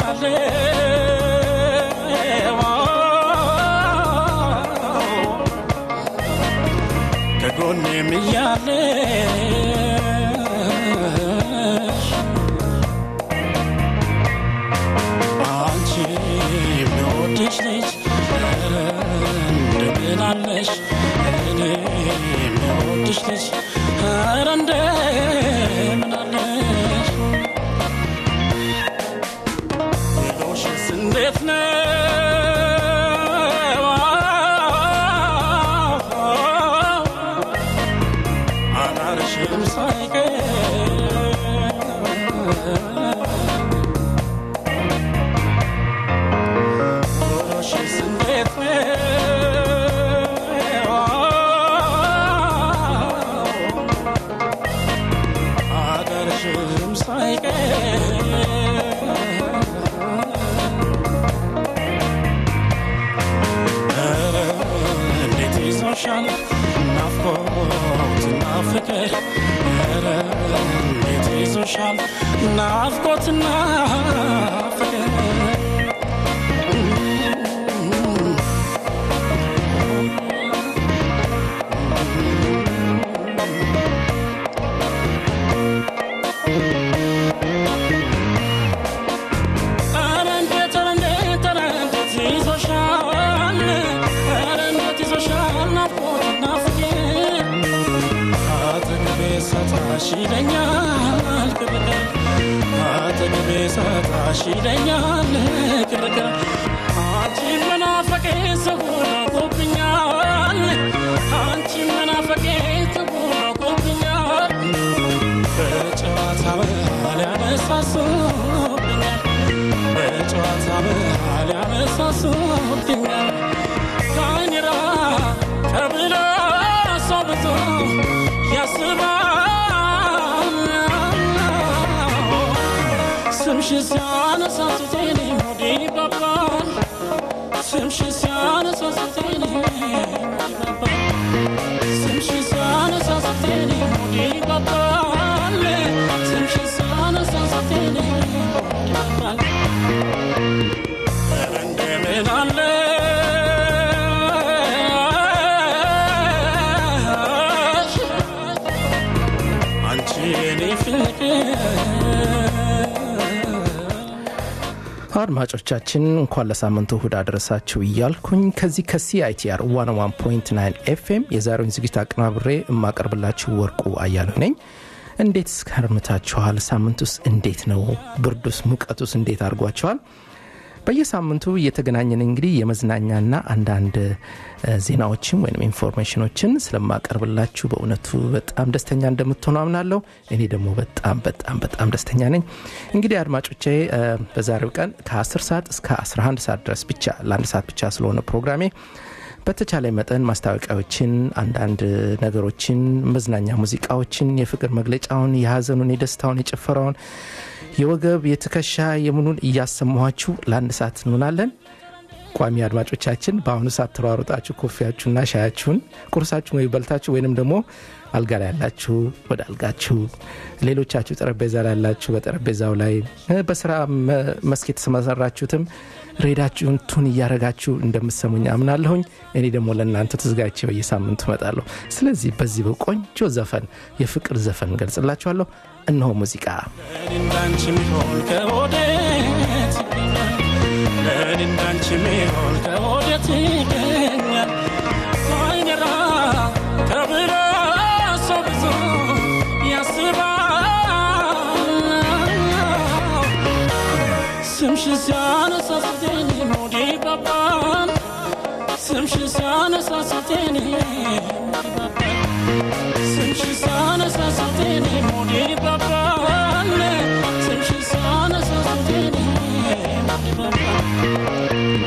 ከጎኔም እያለሽ አንቺ የሚወድሽ ልጅ ኧረ እንደምን አለሽ እኔ የሚወድሽ ልጅ ኧረ እንደምን አለሽ ሌሎሽስ እንዴት ነው አዳርሽም ሳይቀር ኑሮሽስ እንዴት ነው አገርሽም ሳይቀር ኧረ እንዴት ይዞሻል ናፍቆትና ፍቅር ኧረ እንዴት ይዞሻል ናፍቆትና ፍቅር ኧረ እንዴት ኧረ እንዴት ኧረ እንዴት ይዞሻል ኧረ እንዴት ይዞሻል ናፍቆትና ፍቅር አጠገቤ ሰጣሽ ይለኛል ቅርቅር አጠገቤ ሰጣሽ ይለኛል ቅርቅር አንቺን መናፈቄ ተጎናቆብኛል አንቺን መናፈቄ ተጎናቆብኛል በጨዋታ መሃል ያነሳሱብኛል በጨዋታ መሃል ያነሳሱብኛል ካይኔራ ተብሎ ሰው ብዙ ያስባል ስምሽ ሲያነሳሱቴን ሆዴ ይባባል ስምሽ ሲያነሳሱቴን ሆዴ ይባባል ስምሽ ሲያነሳሱቴን ሆዴ ይባባል ስምሽ ሲያነሳሱቴን ሆዴ ይባባል ኧረ እንደምን አለሽ አንቺ የኔ ፍቅር አድማጮቻችን እንኳን ለሳምንቱ እሁድ አደረሳችሁ እያልኩኝ ከዚህ ከሲአይቲአር 101.9 ኤፍኤም የዛሬውን ዝግጅት አቀናብሬ የማቀርብላችሁ ወርቁ አያለሁ ነኝ። እንዴት እስከርምታችኋል? ሳምንት ውስጥ እንዴት ነው? ብርዱስ ሙቀቱስ እንዴት አድርጓችኋል? በየሳምንቱ እየተገናኘን እንግዲህ የመዝናኛና አንዳንድ እ፣ ዜናዎችን ወይም ኢንፎርሜሽኖችን ስለማቀርብላችሁ በእውነቱ በጣም ደስተኛ እንደምትሆኑ አምናለሁ። እኔ ደግሞ በጣም በጣም በጣም ደስተኛ ነኝ። እንግዲህ አድማጮቼ እ፣ በዛሬው ቀን ከ10 ሰዓት እስከ 11 ሰዓት ድረስ ብቻ ለአንድ ሰዓት ብቻ ስለሆነ ፕሮግራሜ በተቻለ መጠን ማስታወቂያዎችን፣ አንዳንድ ነገሮችን፣ መዝናኛ ሙዚቃዎችን፣ የፍቅር መግለጫውን፣ የሀዘኑን፣ የደስታውን፣ የጭፈራውን፣ የወገብ የትከሻ የምኑን እያሰማኋችሁ ለአንድ ሰዓት እንሆናለን። ቋሚ አድማጮቻችን በአሁኑ ሰዓት ተሯሩጣችሁ ኮፊያችሁና ሻያችሁን ቁርሳችሁን ወይ በልታችሁ ወይንም ደግሞ አልጋ ላይ ያላችሁ ወደ አልጋችሁ፣ ሌሎቻችሁ ጠረጴዛ ላይ ያላችሁ በጠረጴዛው ላይ እ፣ በስራ መ- መስክ የተሰማራችሁትም ሬዳችሁን ቱን እያረጋችሁ እንደምትሰሙኝ አምናለሁኝ። እኔ ደግሞ ለእናንተ ተዘጋጅቼ በየሳምንቱ እመጣለሁ። ስለዚህ በዚህ በቆንጆ ዘፈን የፍቅር ዘፈን ገልጽላችኋለሁ። እነሆ ሙዚቃ ለእኔ እንዳንቺ ሚሆን ከወዴት ይገኛል? ለእኔ እንዳንቺ ሚሆን ከወዴት ይገኛል? አይኔራ ተብሎ ሰው ብዙ ያስባል። ስምሽ ሲያነሳ ስትኔ ሆዴ ይባባል። ስምሽ ሲያነሳ ስትኔ ሆዴ ይባባል። ስምሽ ሲያነሳ ስትኔ ሆዴ ይባባል። ስምሽ ሲያነሳ ስትኔ ሆዴ ይባባል።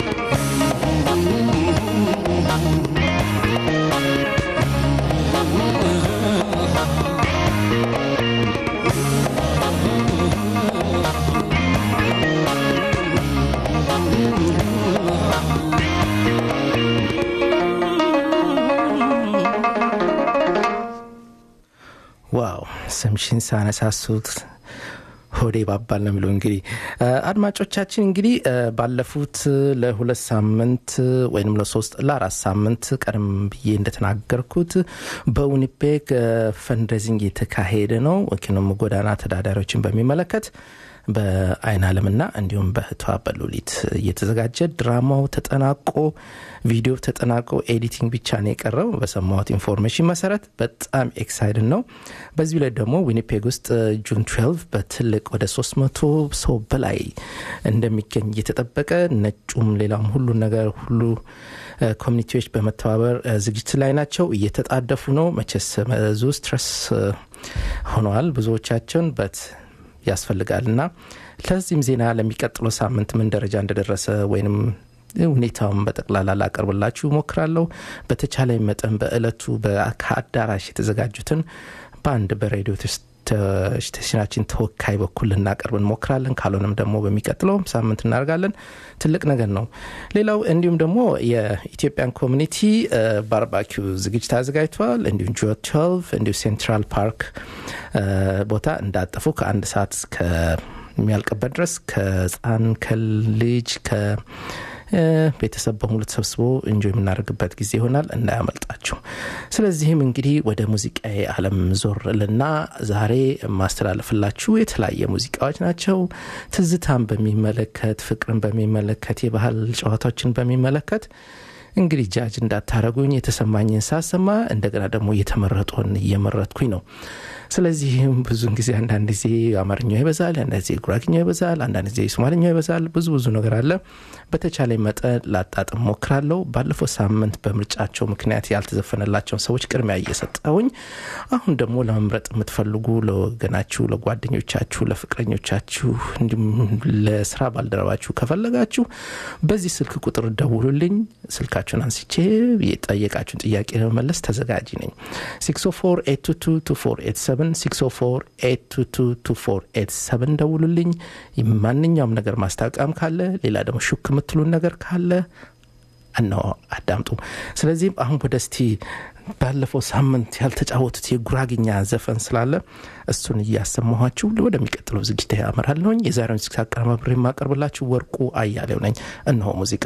ዋው ስምሽን ሳነሳሱት ሆዴ ባባል ነው የሚለው እንግዲህ አድማጮቻችን እንግዲህ ባለፉት ለሁለት ሳምንት ወይም ለሶስት ለአራት ሳምንት ቀደም ብዬ እንደተናገርኩት በዊኒፔግ ፈንድሬዚንግ የተካሄደ ነው ወኪንም ጎዳና ተዳዳሪዎችን በሚመለከት በአይን አለምና እንዲሁም በህቷ በሉሊት እየተዘጋጀ ድራማው ተጠናቆ ቪዲዮ ተጠናቆ ኤዲቲንግ ብቻ ነው የቀረው በሰማሁት ኢንፎርሜሽን መሰረት በጣም ኤክሳይድን ነው በዚሁ ላይ ደግሞ ዊኒፔግ ውስጥ ጁን 12 በትልቅ ወደ 300 ሰው በላይ እንደሚገኝ እየተጠበቀ ነጩም ሌላም ሁሉ ነገር ሁሉ ኮሚኒቲዎች በመተባበር ዝግጅት ላይ ናቸው እየተጣደፉ ነው መቸስ ብዙ ስትረስ ሆነዋል ብዙዎቻቸውን በት ያስፈልጋል እና ለዚህም ዜና ለሚቀጥለው ሳምንት ምን ደረጃ እንደደረሰ ወይንም ሁኔታውን በጠቅላላ ላቀርብላችሁ ሞክራለሁ በተቻለ መጠን በእለቱ ከአዳራሽ የተዘጋጁትን በአንድ በሬዲዮ ስቴሽናችን ተወካይ በኩል ልናቀርብ እንሞክራለን ካልሆነም ደግሞ በሚቀጥለው ሳምንት እናደርጋለን ትልቅ ነገር ነው ሌላው እንዲሁም ደግሞ የኢትዮጵያን ኮሚኒቲ ባርባኪው ዝግጅት አዘጋጅተዋል እንዲሁም ጆ 12 እንዲሁ ሴንትራል ፓርክ ቦታ እንዳጠፉ ከአንድ ሰዓት ከሚያልቅበት ድረስ ከህፃን ከልጅ ከ ቤተሰብ በሙሉ ተሰብስቦ እንጆ የምናደርግበት ጊዜ ይሆናል እንዳያመልጣችሁ ስለዚህም እንግዲህ ወደ ሙዚቃ አለም ዞር ልና ዛሬ ማስተላለፍላችሁ የተለያየ ሙዚቃዎች ናቸው ትዝታን በሚመለከት ፍቅርን በሚመለከት የባህል ጨዋታዎችን በሚመለከት እንግዲህ ጃጅ እንዳታረጉኝ የተሰማኝን ሳሰማ እንደገና ደግሞ እየተመረጡን እየመረጥኩኝ ነው ስለዚህም ብዙን ጊዜ አንዳንድ ጊዜ አማርኛው ይበዛል አንዳንድ ጊዜ ጉራግኛው ይበዛል አንዳንድ ጊዜ ሶማልኛው ይበዛል ብዙ ብዙ ነገር አለ በተቻለ መጠን ላጣጥም ሞክራለሁ ባለፈው ሳምንት በምርጫቸው ምክንያት ያልተዘፈነላቸውን ሰዎች ቅድሚያ እየሰጠውኝ አሁን ደግሞ ለመምረጥ የምትፈልጉ ለወገናችሁ ለጓደኞቻችሁ ለፍቅረኞቻችሁ እንዲሁም ለስራ ባልደረባችሁ ከፈለጋችሁ በዚህ ስልክ ቁጥር ደውሉልኝ ስልካችሁን አንስቼ የጠየቃችሁን ጥያቄ ለመመለስ ተዘጋጅ ነኝ 604 ደውሉልኝ ማንኛውም ነገር ማስታወቂያም ካለ ሌላ ደግሞ ሹክ የምትሉን ነገር ካለ እነሆ አዳምጡ ስለዚህም አሁን ወደ እስቲ ባለፈው ሳምንት ያልተጫወቱት የጉራግኛ ዘፈን ስላለ እሱን እያሰማኋችሁ ወደሚቀጥለው ዝግጅት ያመራለሁኝ የዛሬውን ዝግጅት አቀረባብሬ የማቀርብላችሁ ወርቁ አያሌው ነኝ እነሆ ሙዚቃ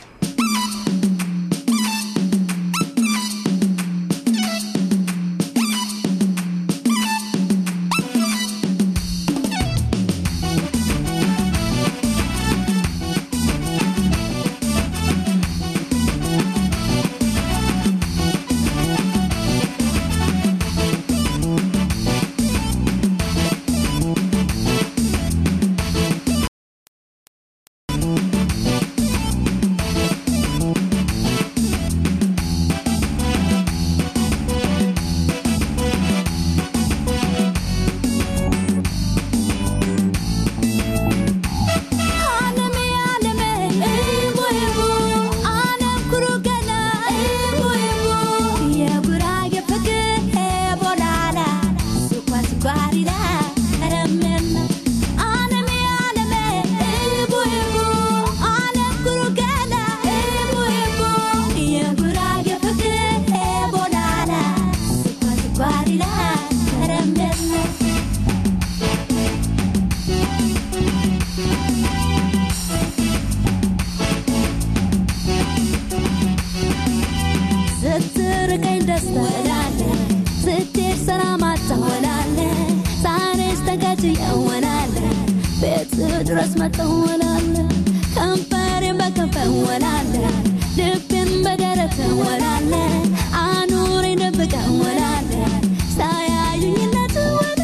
ድረስ መጠወላለ ከንፈሬን በከንፈር ወላለ ልቤን በደረት ወላለ አኑሬን ደብቀ ወላለ ሳያዩኝነት ወላለ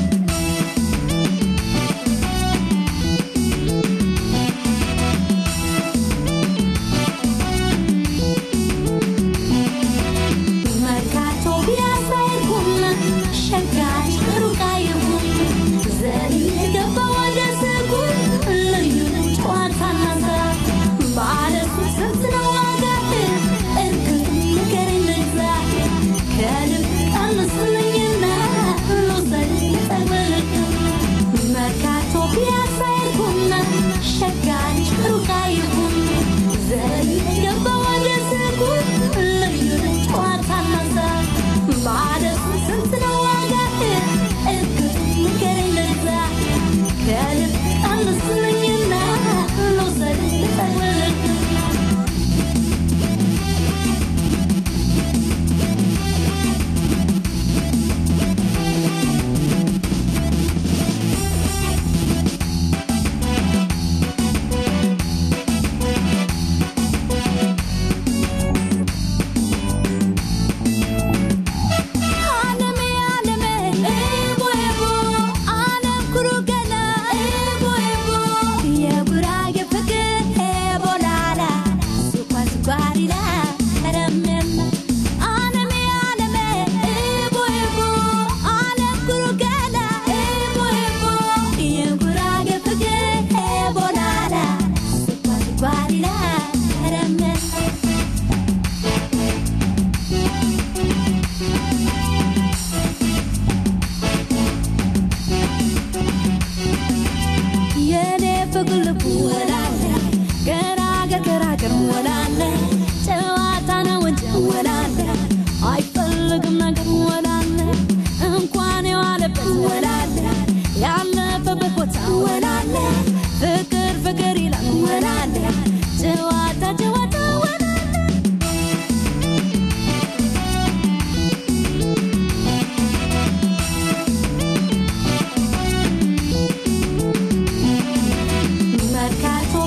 መርካቶ ቢያሳይኩም ሸጋች ሩቃ ይሁን ዘይ ገባ ወደ ስጉ ልዩነ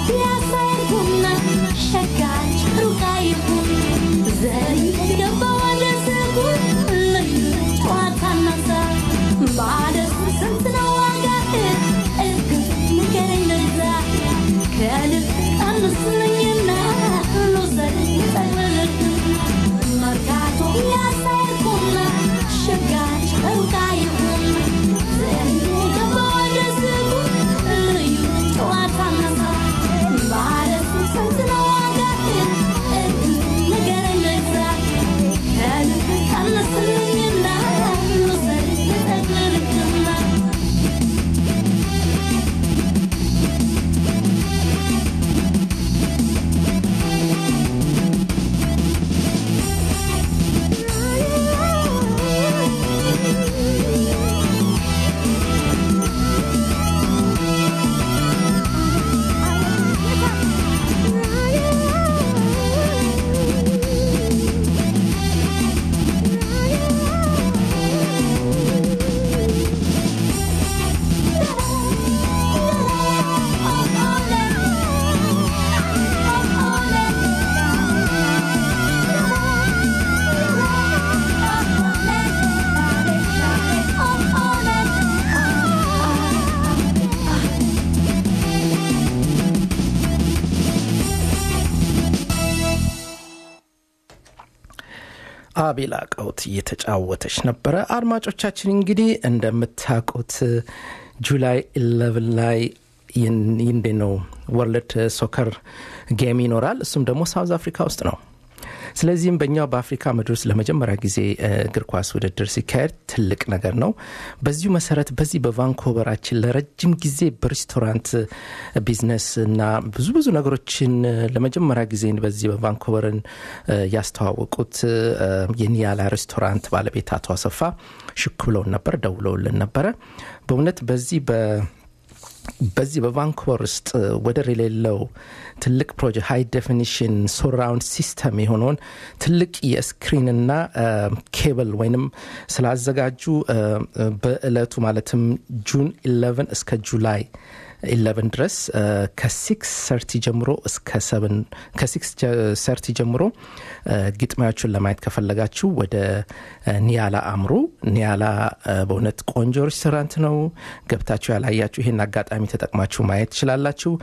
ቢያሳይኩና ሸጋች ሩቅ አይሁን ዘይ ገባ ወደ ስጉ ልዩ ጨዋታና ሳቅ ባደሱ ስንት ነው ዋጋህ እግፍ ንገረኝ ለዛ ከልብ ቀንስልኝና ልውሰድ ጠቅልልህ መርካቶ ያሳይኩና ሸጋች ሩቅ አይሁን ዘይ ገባ ወደ ስጉ ልዩ ጨዋታና ሳቅ ባደሱ ስንት ነው ዋጋህ እግፍ ንገረኝ ለዛ ከልብ ቀንስልኝና ልውሰድ ጠቅልልህና አቤላ ቀውት እየተጫወተች ነበረ። አድማጮቻችን እንግዲህ እንደምታውቁት ጁላይ 11 ላይ ይንዴ ነው ወርልድ ሶከር ጌም ይኖራል። እሱም ደግሞ ሳውዝ አፍሪካ ውስጥ ነው። ስለዚህም በእኛው በአፍሪካ ምድር ውስጥ ለመጀመሪያ ጊዜ እግር ኳስ ውድድር ሲካሄድ ትልቅ ነገር ነው። በዚሁ መሰረት በዚህ በቫንኮቨራችን ለረጅም ጊዜ በሬስቶራንት ቢዝነስ እና ብዙ ብዙ ነገሮችን ለመጀመሪያ ጊዜ በዚህ በቫንኮቨርን ያስተዋወቁት የኒያላ ሬስቶራንት ባለቤት አቶ አሰፋ ሽክ ብለውን ነበር፣ ደውለውልን ነበረ። በእውነት በዚህ በ በዚህ በቫንኮቨር ውስጥ ወደር የሌለው ትልቅ ፕሮጀክት ሃይ ዴፊኒሽን ሶራውንድ ሲስተም የሆነውን ትልቅ የስክሪንና ኬብል ወይንም ስላዘጋጁ በእለቱ ማለትም ጁን 11 እስከ ጁላይ 11 ድረስ ከሲክስ ሰርቲ ጀምሮ እስከ ሰብን ከሲክስ ሰርቲ ጀምሮ ግጥሚያዎቹን ለማየት ከፈለጋችሁ ወደ ኒያላ አምሩ። ኒያላ በእውነት ቆንጆ ሬስቶራንት ነው። ገብታችሁ ያላያችሁ ይህን አጋጣሚ ተጠቅማችሁ ማየት ትችላላችሁ።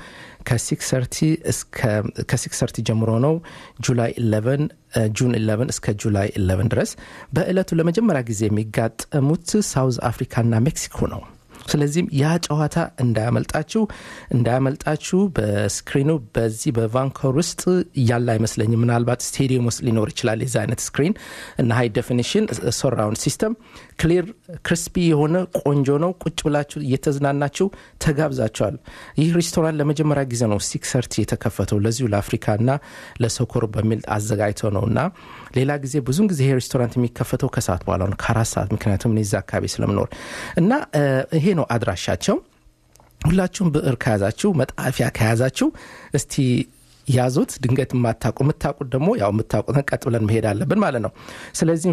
ከሲክስ ሰርቲ ጀምሮ ነው ጁላይ 11 ጁን 11 እስከ ጁላይ 11 ድረስ። በእለቱ ለመጀመሪያ ጊዜ የሚጋጠሙት ሳውዝ አፍሪካና ሜክሲኮ ነው። ስለዚህም ያ ጨዋታ እንዳያመልጣችሁ እንዳያመልጣችሁ በስክሪኑ በዚህ በቫንኮር ውስጥ ያለ አይመስለኝም። ምናልባት ስቴዲየም ውስጥ ሊኖር ይችላል የዚ አይነት ስክሪን እና ሃይ ዴፊኒሽን ሶራውንድ ሲስተም ክሊር ክሪስፒ የሆነ ቆንጆ ነው። ቁጭ ብላችሁ እየተዝናናችሁ ተጋብዛችኋል። ይህ ሬስቶራንት ለመጀመሪያ ጊዜ ነው ሲክስ ሰርቲ የተከፈተው ለዚሁ ለአፍሪካና ለሶኮር በሚል አዘጋጅተው ነው እና ሌላ ጊዜ ብዙን ጊዜ ይሄ ሬስቶራንት የሚከፈተው ከሰዓት በኋላ ነው ከአራት ሰዓት ምክንያቱም እኔ እዛ አካባቢ ስለምኖር እና ይሄ ነው አድራሻቸው። ሁላችሁም ብዕር ከያዛችሁ መጣፊያ ከያዛችሁ እስቲ ያዙት። ድንገት የማታውቁ የምታውቁት ደግሞ ያው የምታውቁትን ቀጥ ብለን መሄድ አለብን ማለት ነው። ስለዚህም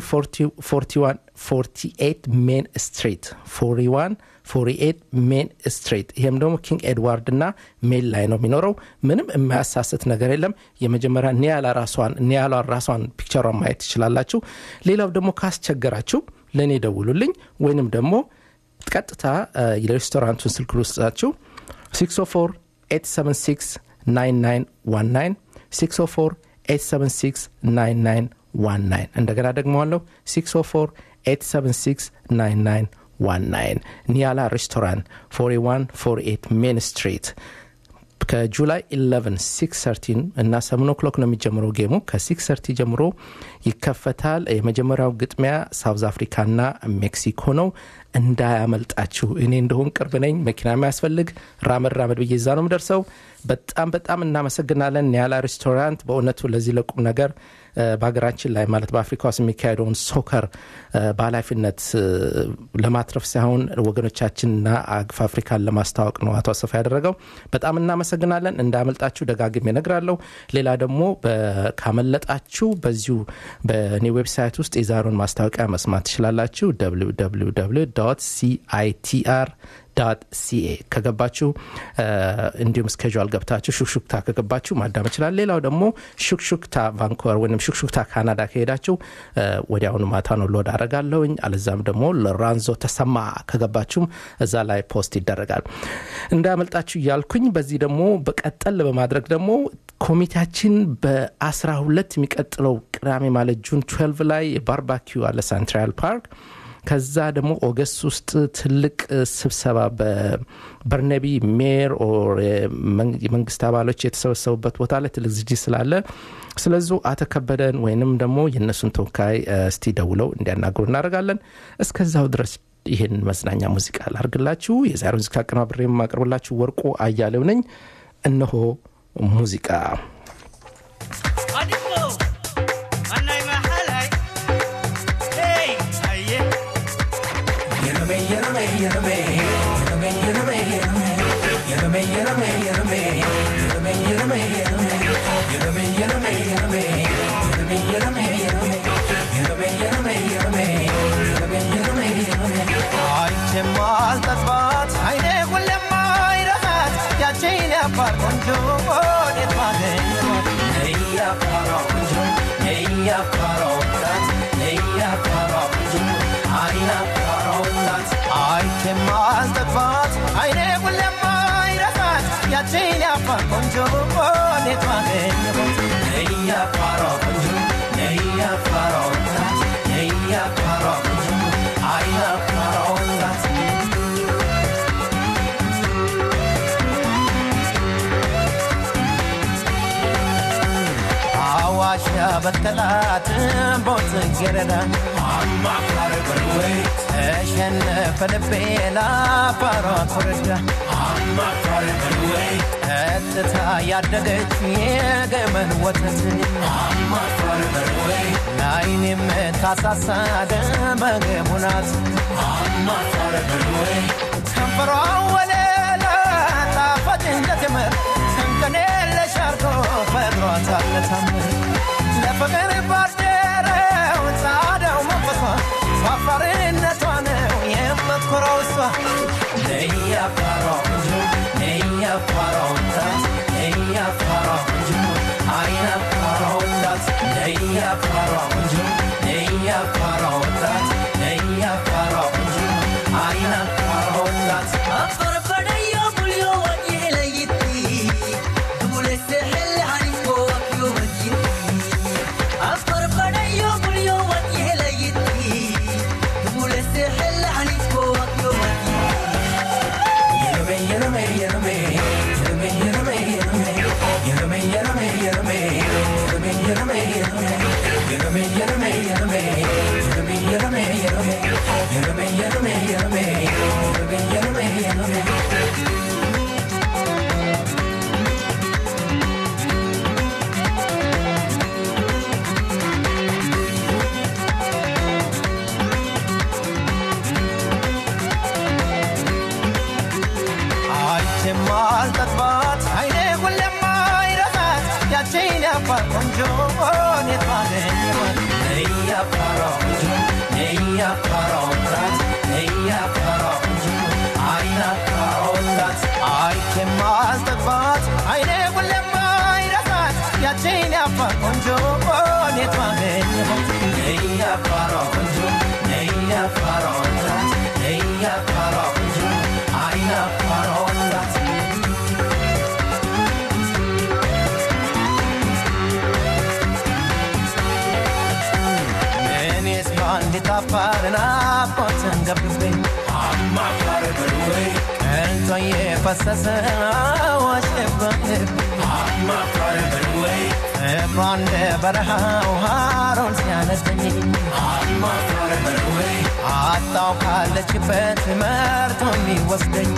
4148 ሜን ስትሪት 41 48 ሜን ስትሪት ይሄም ደግሞ ኪንግ ኤድዋርድ እና ሜል ላይ ነው የሚኖረው። ምንም የማያሳስት ነገር የለም። የመጀመሪያ ኒያላ ራሷን ኒያላ ራሷን ፒክቸሯን ማየት ትችላላችሁ። ሌላው ደግሞ ካስቸገራችሁ ለእኔ ደውሉልኝ ወይንም ደግሞ ቀጥታ የሬስቶራንቱን ስልክ ልውስጣችሁ 604 876 9919 604 876 9919 እንደገና ደግመዋለሁ 604 876 9919 ኒያላ ሬስቶራንት 4148 ሜን ስትሪት ከጁላይ 11 6 እና 7 ኦክሎክ ነው የሚጀምረው ጌሙ ከ6 ሰርቲ ጀምሮ ይከፈታል የመጀመሪያው ግጥሚያ ሳውዝ አፍሪካና ሜክሲኮ ነው እንዳያመልጣችሁ እኔ እንደሆን ቅርብ ነኝ መኪና የሚያስፈልግ ራመድ ራመድ ብዬ ዛ ነው ምደርሰው በጣም በጣም እናመሰግናለን ኒያላ ሬስቶራንት በእውነቱ ለዚህ ለቁም ነገር በሀገራችን ላይ ማለት በአፍሪካ ውስጥ የሚካሄደውን ሶከር በኃላፊነት ለማትረፍ ሳይሆን ወገኖቻችንና አግፍ አፍሪካን ለማስታወቅ ነው አቶ አሰፋ ያደረገው። በጣም እናመሰግናለን። እንዳመልጣችሁ ደጋግሜ እነግራለሁ። ሌላ ደግሞ ካመለጣችሁ በዚሁ በእኔ ዌብሳይት ውስጥ የዛሬውን ማስታወቂያ መስማት ትችላላችሁ። www ዶት ሲአይቲአር ዳት ሲኤ ከገባችሁ እንዲሁም ስኬጁል ገብታችሁ ሹክሹክታ ከገባችሁ ማዳመጥ ይችላል። ሌላው ደግሞ ሹክሹክታ ቫንኮቨር ወይም ሹክሹክታ ካናዳ ከሄዳችሁ ወዲያውኑ ማታ ነው ሎድ አረጋለሁኝ። አለዛም ደግሞ ለራንዞ ተሰማ ከገባችሁም እዛ ላይ ፖስት ይደረጋል። እንዳያመልጣችሁ እያልኩኝ በዚህ ደግሞ በቀጠል በማድረግ ደግሞ ኮሚቴያችን በአስራ ሁለት የሚቀጥለው ቅዳሜ ማለት ጁን 12 ላይ ባርባኪው አለ ሳንትራል ፓርክ ከዛ ደግሞ ኦገስት ውስጥ ትልቅ ስብሰባ በበርነቢ ሜር የመንግስት አባሎች የተሰበሰቡበት ቦታ ላይ ትልቅ ዝግጅት ስላለ ስለዙ አተከበደን ወይንም ደግሞ የእነሱን ተወካይ እስቲ ደውለው እንዲያናግሩ እናደርጋለን። እስከዛው ድረስ ይህን መዝናኛ ሙዚቃ ላርግላችሁ። የዛሬ ሙዚቃ አቀናብሬ የማቀርብላችሁ ወርቁ አያሌው ነኝ። እነሆ ሙዚቃ ማልጠግባት አይኔ ሁሌም አይረሳት ያቺን ያፋር ቆንጆ ወዴት ባገኘኋት ነይ ያፋሯ ቆንጆ ነይ ያፋሯ ወጣት ነይ ያፋሯ ቆንጆ አይ ያፋሯ ወጣት አይቼ ማልጠግባት አይኔ ሁሌም አይረሳት ያቺን ያፋር ቆንጆ ወዴት ባገኘኋት ነይ ያፋሯ ቆንጆ ነይ ያፋሯ ወጣት ነይ ያፋሯ ቆንጆ አይ ያፋሯ ወጣት አዋሽ ያበቀላት ቦትጌረዳ ተሸነፈ ልቤ ላፋሯ ኮረዳ ቀጥታ ያደገች የገመን ወተት ለአይን የምታሳሳ ደመገቡ ናት ከንፈሯ ወለላ ጣፋጭ እንደ ትምር ሰንከኔ ለሻርኮ ፈጥሯታል ታምር ለፍቅር ባደረው ጻዳው መንፈሷ ፋፋርነቷ ነው የምትኮራው እሷ ነያፋሯ ቆንጆ ነያፋሯ ወጣት ነያፋሯ ቆንጆ አይናፋሯ ወጣት ነያፋሯ ቆንጆ ነያፋሯ ወጣት ነያፋሯ ቆንጆ አይናፋሯ ወጣት ማልጠግባት አይኔ ሁሌም አይረሳት ያቺን ያፋር ቆንጆ የት ባገኘኋት ነይ ያፋሯ ቆንጆ ነይ ያፋሯ ወጣት ነይ ያፋሯ ቆንጆ አይናፋሯ ወጣት አይቼ ማልጠግባት አይኔ ሁሌም አይረሳት ያቺን ያፋር ቆንጆ የት ባገኘኋት ነይ ያፋሯ ቆንጆ ነይ ያፋሯ ወጣት ነይ ያፋሯ ቆንጆ አይናፋሯ ወጣት እኔስ በአንዲት አፋርን አቦትን ገብግቤ ቀልጦ የፈሰሰ ዋሸባልብ ፍቅሯ እንደ በረሃው ሃሮን ሲያነደኝ አጣው ካለችበት መርቶ የሚወስደኝ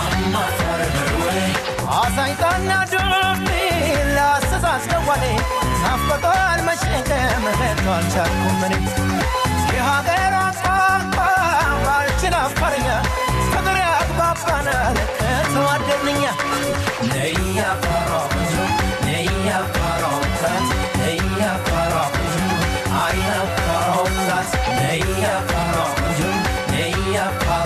አሳይታና ዱቢ ላስተሳስ ደዋሌ ናፍቆቷን መሸከም ረቶ አልቻልኩም እኔ የሀገሯ ቋንቋ ባልችን አፋርኛ ፍቅር ያግባባናል ከተዋደድንኛ ነይ አፋሯ ቆንጆ ነይ አፋሯ ወጣት ነይ አፋሯ ቆንጆ አይን አፋሯ ወጣት ነይ አፋሯ ቆንጆ ነይ አፋሯ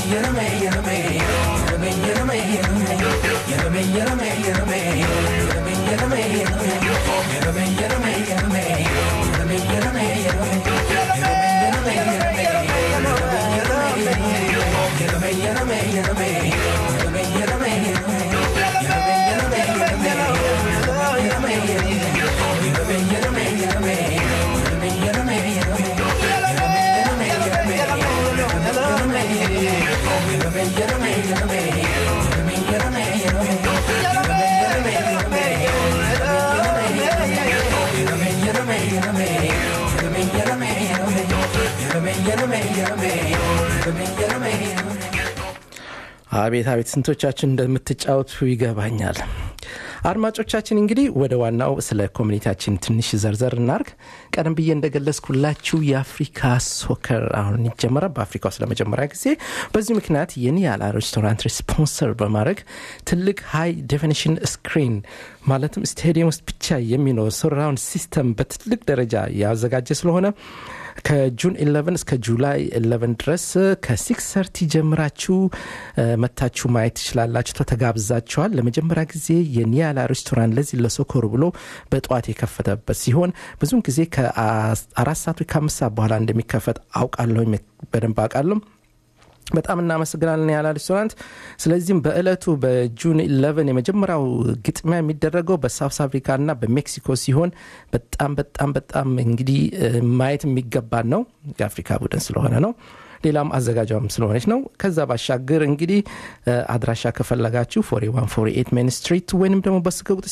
አቤት አቤት ስንቶቻችን እንደምትጫወቱ ይገባኛል አድማጮቻችን እንግዲህ ወደ ዋናው ስለ ኮሚኒቲያችን ትንሽ ዘርዘር እናርግ ቀደም ብዬ እንደገለጽኩላችሁ የአፍሪካ ሶከር አሁን ይጀመራል በአፍሪካ ውስጥ ለመጀመሪያ ጊዜ በዚህ ምክንያት የኒያላ ሬስቶራንት ስፖንሰር በማድረግ ትልቅ ሃይ ዴፊኒሽን ስክሪን ማለትም ስቴዲየም ውስጥ ብቻ የሚኖር ሶራውንድ ሲስተም በትልቅ ደረጃ ያዘጋጀ ስለሆነ ከጁን 11 እስከ ጁላይ 11 ድረስ ከሲክስ ሰርቲ ጀምራችሁ መታችሁ ማየት ትችላላችሁ ተጋብዛችኋል ለመጀመሪያ ጊዜ የኒያላ ሬስቶራንት ለዚህ ለሶኮሩ ብሎ በጠዋት የከፈተበት ሲሆን ብዙን ጊዜ ከአራት ሰዓት ከአምስት ሰዓት በኋላ እንደሚከፈት አውቃለሁ በደንብ አውቃለሁ በጣም እናመሰግናለን ያላ ሬስቶራንት ስለዚህም በእለቱ በጁን 11 የመጀመሪያው ግጥሚያ የሚደረገው በሳውስ አፍሪካ ና በሜክሲኮ ሲሆን በጣም በጣም በጣም እንግዲህ ማየት የሚገባን ነው የአፍሪካ ቡድን ስለሆነ ነው ሌላም አዘጋጇም ስለሆነች ነው ከዛ ባሻገር እንግዲህ አድራሻ ከፈለጋችሁ 4148 ሜን ስትሪት ወይንም ደግሞ በስልክ ቁጥር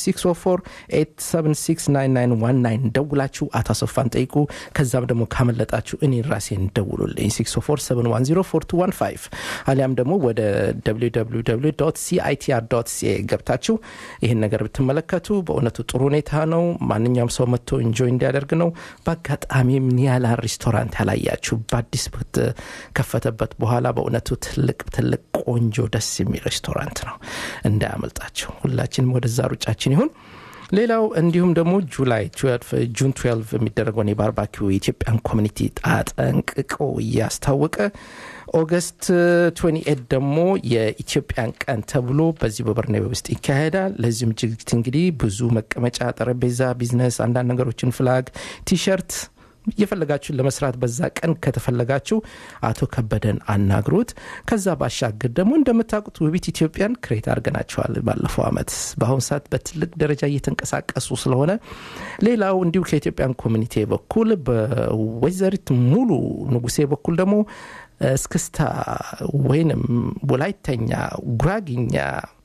604 ደውላችሁ አታሶፋን ጠይቁ ከዛም ደግሞ ካመለጣችሁ እኔ ራሴን ደውሉልኝ 647104215 አሊያም ደግሞ ወደ ሲአይቲአር ሲኤ ገብታችሁ ይህን ነገር ብትመለከቱ በእውነቱ ጥሩ ሁኔታ ነው ማንኛውም ሰው መጥቶ ኢንጆይ እንዲያደርግ ነው በአጋጣሚም ኒያላ ሬስቶራንት ያላያችሁ በአዲስ ከፈተበት በኋላ በእውነቱ ትልቅ ትልቅ ቆንጆ ደስ የሚል ሬስቶራንት ነው እንዳያመልጣቸው ሁላችንም ወደዛ ሩጫችን ይሁን ሌላው እንዲሁም ደግሞ ጁላይ ጁን 12 የሚደረገውን የባርባኪው የኢትዮጵያን ኮሚኒቲ ጣጠንቅቆ እያስታወቀ ኦገስት 28 ደግሞ የኢትዮጵያን ቀን ተብሎ በዚህ በበርናቤ ውስጥ ይካሄዳል ለዚህም ዝግጅት እንግዲህ ብዙ መቀመጫ ጠረጴዛ ቢዝነስ አንዳንድ ነገሮችን ፍላግ ቲሸርት እየፈለጋችሁን ለመስራት በዛ ቀን ከተፈለጋችሁ አቶ ከበደን አናግሩት ከዛ ባሻገር ደግሞ እንደምታውቁት ውቢት ኢትዮጵያን ክሬት አድርገናቸዋል ባለፈው አመት በአሁኑ ሰዓት በትልቅ ደረጃ እየተንቀሳቀሱ ስለሆነ ሌላው እንዲሁ ከኢትዮጵያን ኮሚኒቲ በኩል በወይዘሪት ሙሉ ንጉሴ በኩል ደግሞ እስክስታ ወይንም ወላይተኛ ጉራግኛ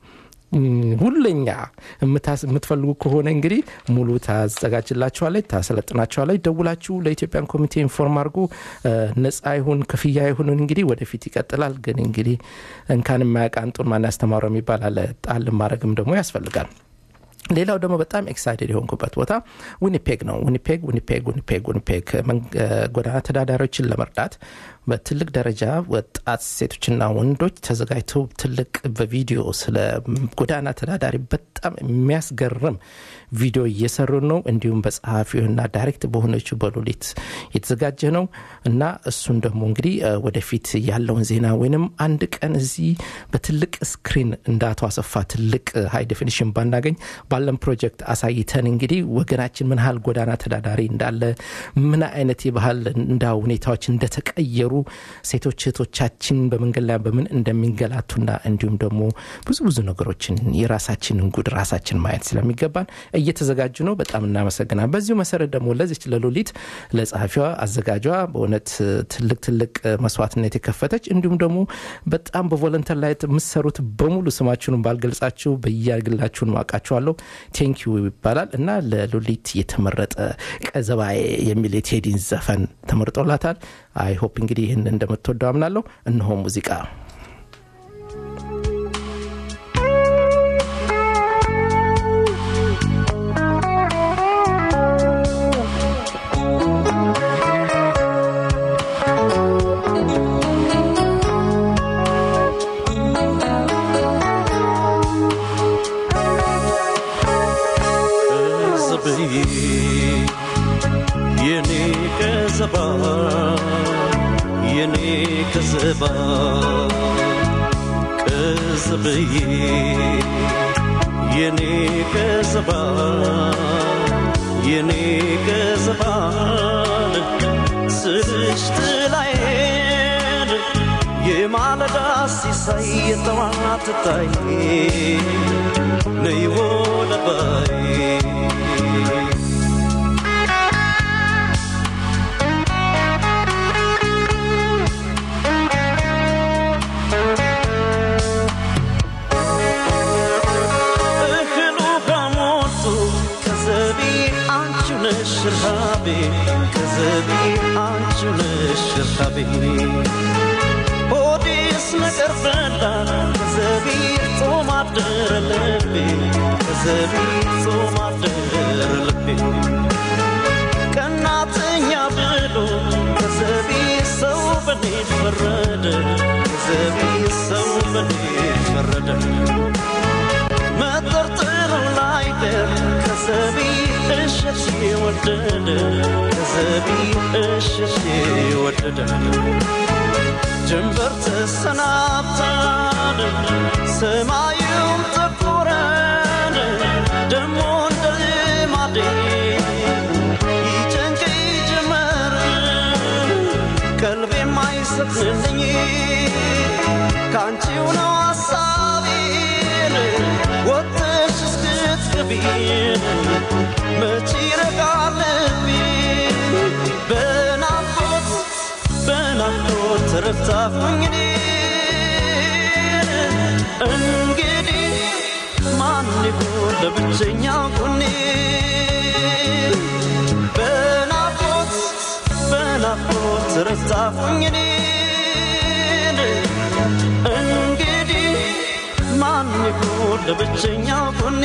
ሁለኛ የምትፈልጉ ከሆነ እንግዲህ ሙሉ ታዘጋጅላችኋለች ታሰለጥናችኋለች ደውላችሁ ለኢትዮጵያን ኮሚቴ ኢንፎርም አድርጉ ነጻ ይሁን ክፍያ ይሁን እንግዲህ ወደፊት ይቀጥላል ግን እንግዲህ እንካን የማያውቅ አንጡን ማን ያስተማረው የሚባል አለ ጣል ማድረግም ደግሞ ያስፈልጋል ሌላው ደግሞ በጣም ኤክሳይትድ የሆንኩበት ቦታ ዊኒፔግ ነው ዊኒፔግ ዊኒፔግ ዊኒፔግ ዊኒፔግ ጎዳና ተዳዳሪዎችን ለመርዳት በትልቅ ደረጃ ወጣት ሴቶችና ወንዶች ተዘጋጅተው ትልቅ በቪዲዮ ስለ ጎዳና ተዳዳሪ በጣም የሚያስገርም ቪዲዮ እየሰሩ ነው እንዲሁም በጸሐፊውና ዳይሬክት በሆነችው በሎሊት የተዘጋጀ ነው እና እሱን ደግሞ እንግዲህ ወደፊት ያለውን ዜና ወይንም አንድ ቀን እዚህ በትልቅ ስክሪን እንደ አቶ አሰፋ ትልቅ ሃይ ዴፊኒሽን ባናገኝ ባለን ፕሮጀክት አሳይተን እንግዲህ ወገናችን ምን ያህል ጎዳና ተዳዳሪ እንዳለ ምን አይነት የባህል እንዳ ሁኔታዎች እንደተቀየሩ ሴቶች እህቶቻችን በመንገድ ላይ በምን እንደሚንገላቱና እንዲሁም ደግሞ ብዙ ብዙ ነገሮችን የራሳችንን ጉድ ራሳችን ማየት ስለሚገባን እየተዘጋጁ ነው በጣም እናመሰግናል በዚሁ መሰረት ደግሞ ለዚች ለሎሊት ለጸሐፊዋ አዘጋጇ በእውነት ትልቅ ትልቅ መስዋዕትነት የከፈተች እንዲሁም ደግሞ በጣም በቮለንተር ላይ የምሰሩት በሙሉ ስማችሁን ባልገልጻችሁ በያግላችሁን ማውቃችኋለሁ ቴንኪዩ ይባላል እና ለሎሊት የተመረጠ ቀዘባዬ የሚል የቴዲን ዘፈን ተመርጦላታል አይ ሆፕ እንግዲህ ይህን እንደምትወደው አምናለሁ እነሆ ሙዚቃ የኔ ከዘባ ቀዝብዬ የኔ ቀዝባ የኔ ቀዝባል ስልሽ ጥላዬን የማለዳ ሲሳይ የጠዋት ታይ ነይ ወለባይ እህሉ ከሞቱ ከዘቢ አንቺ ነሽ ረሃቤ ከዘቢ አንቺ ነሽ ረሃቤ ሆዴስ ነገር በላ ከዘቢ ጾም አደረ ልቤ ከዘቢ ጾም አደረ ልቤ ቀናተኛ ብሎ ከዘቢ ሰው በኔ ፈረደ ከዘቢ ሰው በኔ ፈረደ መጠርጠሩ ላይቀር ከዘቢ እሸት ወደደ ከዘቢ እሸት ወደደ ጀንበር ተሰናብታን ሰማዩም ጠቆረን ደሞ እንደ ልማዴ ይጨንቀኝ ጀመር ቀልቤ የማይሰጥልኝ ከአንቺው ነው ሐሳቤን ወጥሽ እስክትገቢን መቼ ይረጋል ልቤ በናፍቆት በናፍቆት ተረታሁኝ እኔን እንግዲህ ማን ይሆን ለብቸኛ ጎኔ በናፍቆት በናፍቆት ተረታሁኝ እኔን እንግዲህ ማን ይሆን ለብቸኛ ጎኔ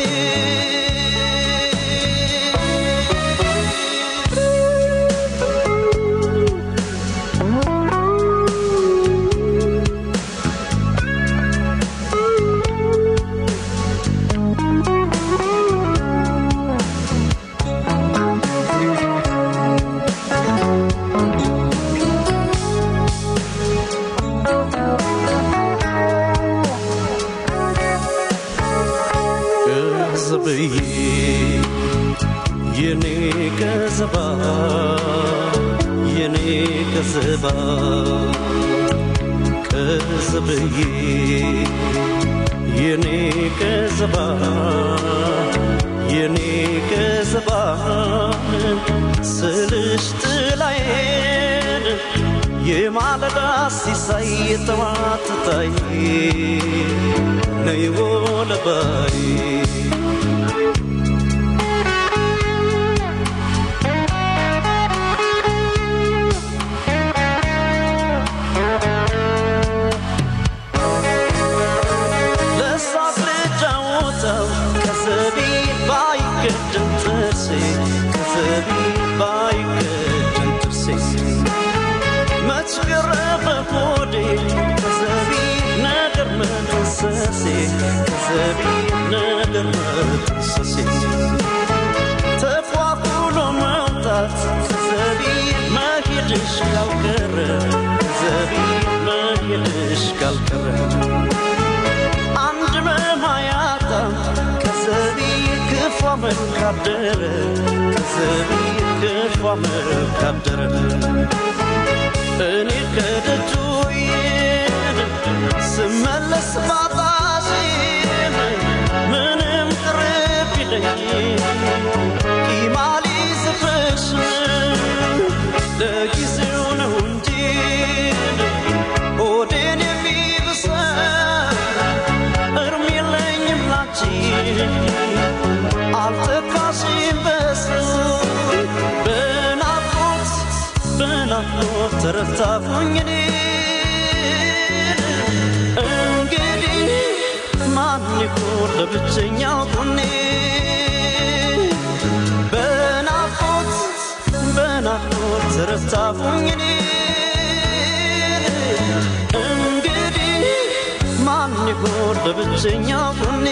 ቀዝብዬ የኔ ቀዝባ የኔ ቀዝባ ቀዝብዬ የኔ ቀዝባ የኔ ቀዝባ ስልሽ ጥላዬን የማለዳ ሲሳይ የጠዋት ታይ ነይ ወለባይ ለሳቅ ልጫወተው ከዘቢ ባይገድም ጥርሴ ከዘቢ ባይገድም ጥርሴ መች ቀረበ ሆዴ ከዘቢ ነገር መጠንሰሴ ከዘቢ ነገር መጠንሰሴ ተፏፍሎ መውጣት ከዘቢ መሄድሽ ካልቀረ ከዘቢ መሄድሽ ካልቀረ አንድ መማያታ ከዘቢ ክፉ መልካደረ ከዘቢ ክፉ መልካደረ እኔ ከደጁ ይሄድ ስመለስ ባጣሽን ምንም ቅርብ ይለኝ ቂማሊ ዝፍሽ ለጊዜው ነው እንጂ ሆዴን የሚብሰን እርም የለኝም ላንቺ አልተካሽም በሰው በናፍቆት በናፍቆት ተረታሁኝ እኔ እንግዲህ ማን ይሆን ለብቸኛው ጎኔ በናፍቆት በናፍቆት ተረታሁኝ እኔ እንግዲህ ማን ይሆን ለብቸኛው ጎኔ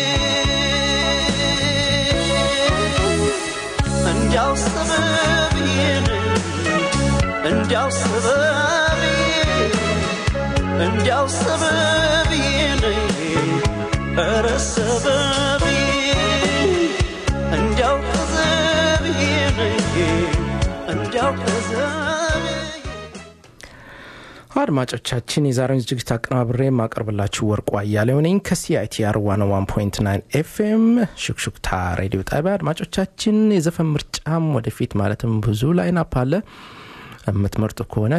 እንዲያው ሰበብዬን እንዲያው ሰበብዬ እንዲያው ሰበብዬን ኧረ ሰበቤ እንዲያው ከዘብዬ ነኝ እንዲያው ከዘብዬ አድማጮቻችን የዛሬውን ዝግጅት አቀናብሬ የማቀርብላችሁ ወርቁ አያሌው ነኝ ከሲአይቲአር 101.9 ኤፍኤም ሹክሹክታ ሬዲዮ ጣቢያ አድማጮቻችን የዘፈን ምርጫም ወደፊት ማለትም ብዙ ላይናፕ አለ የምትመርጡ ከሆነ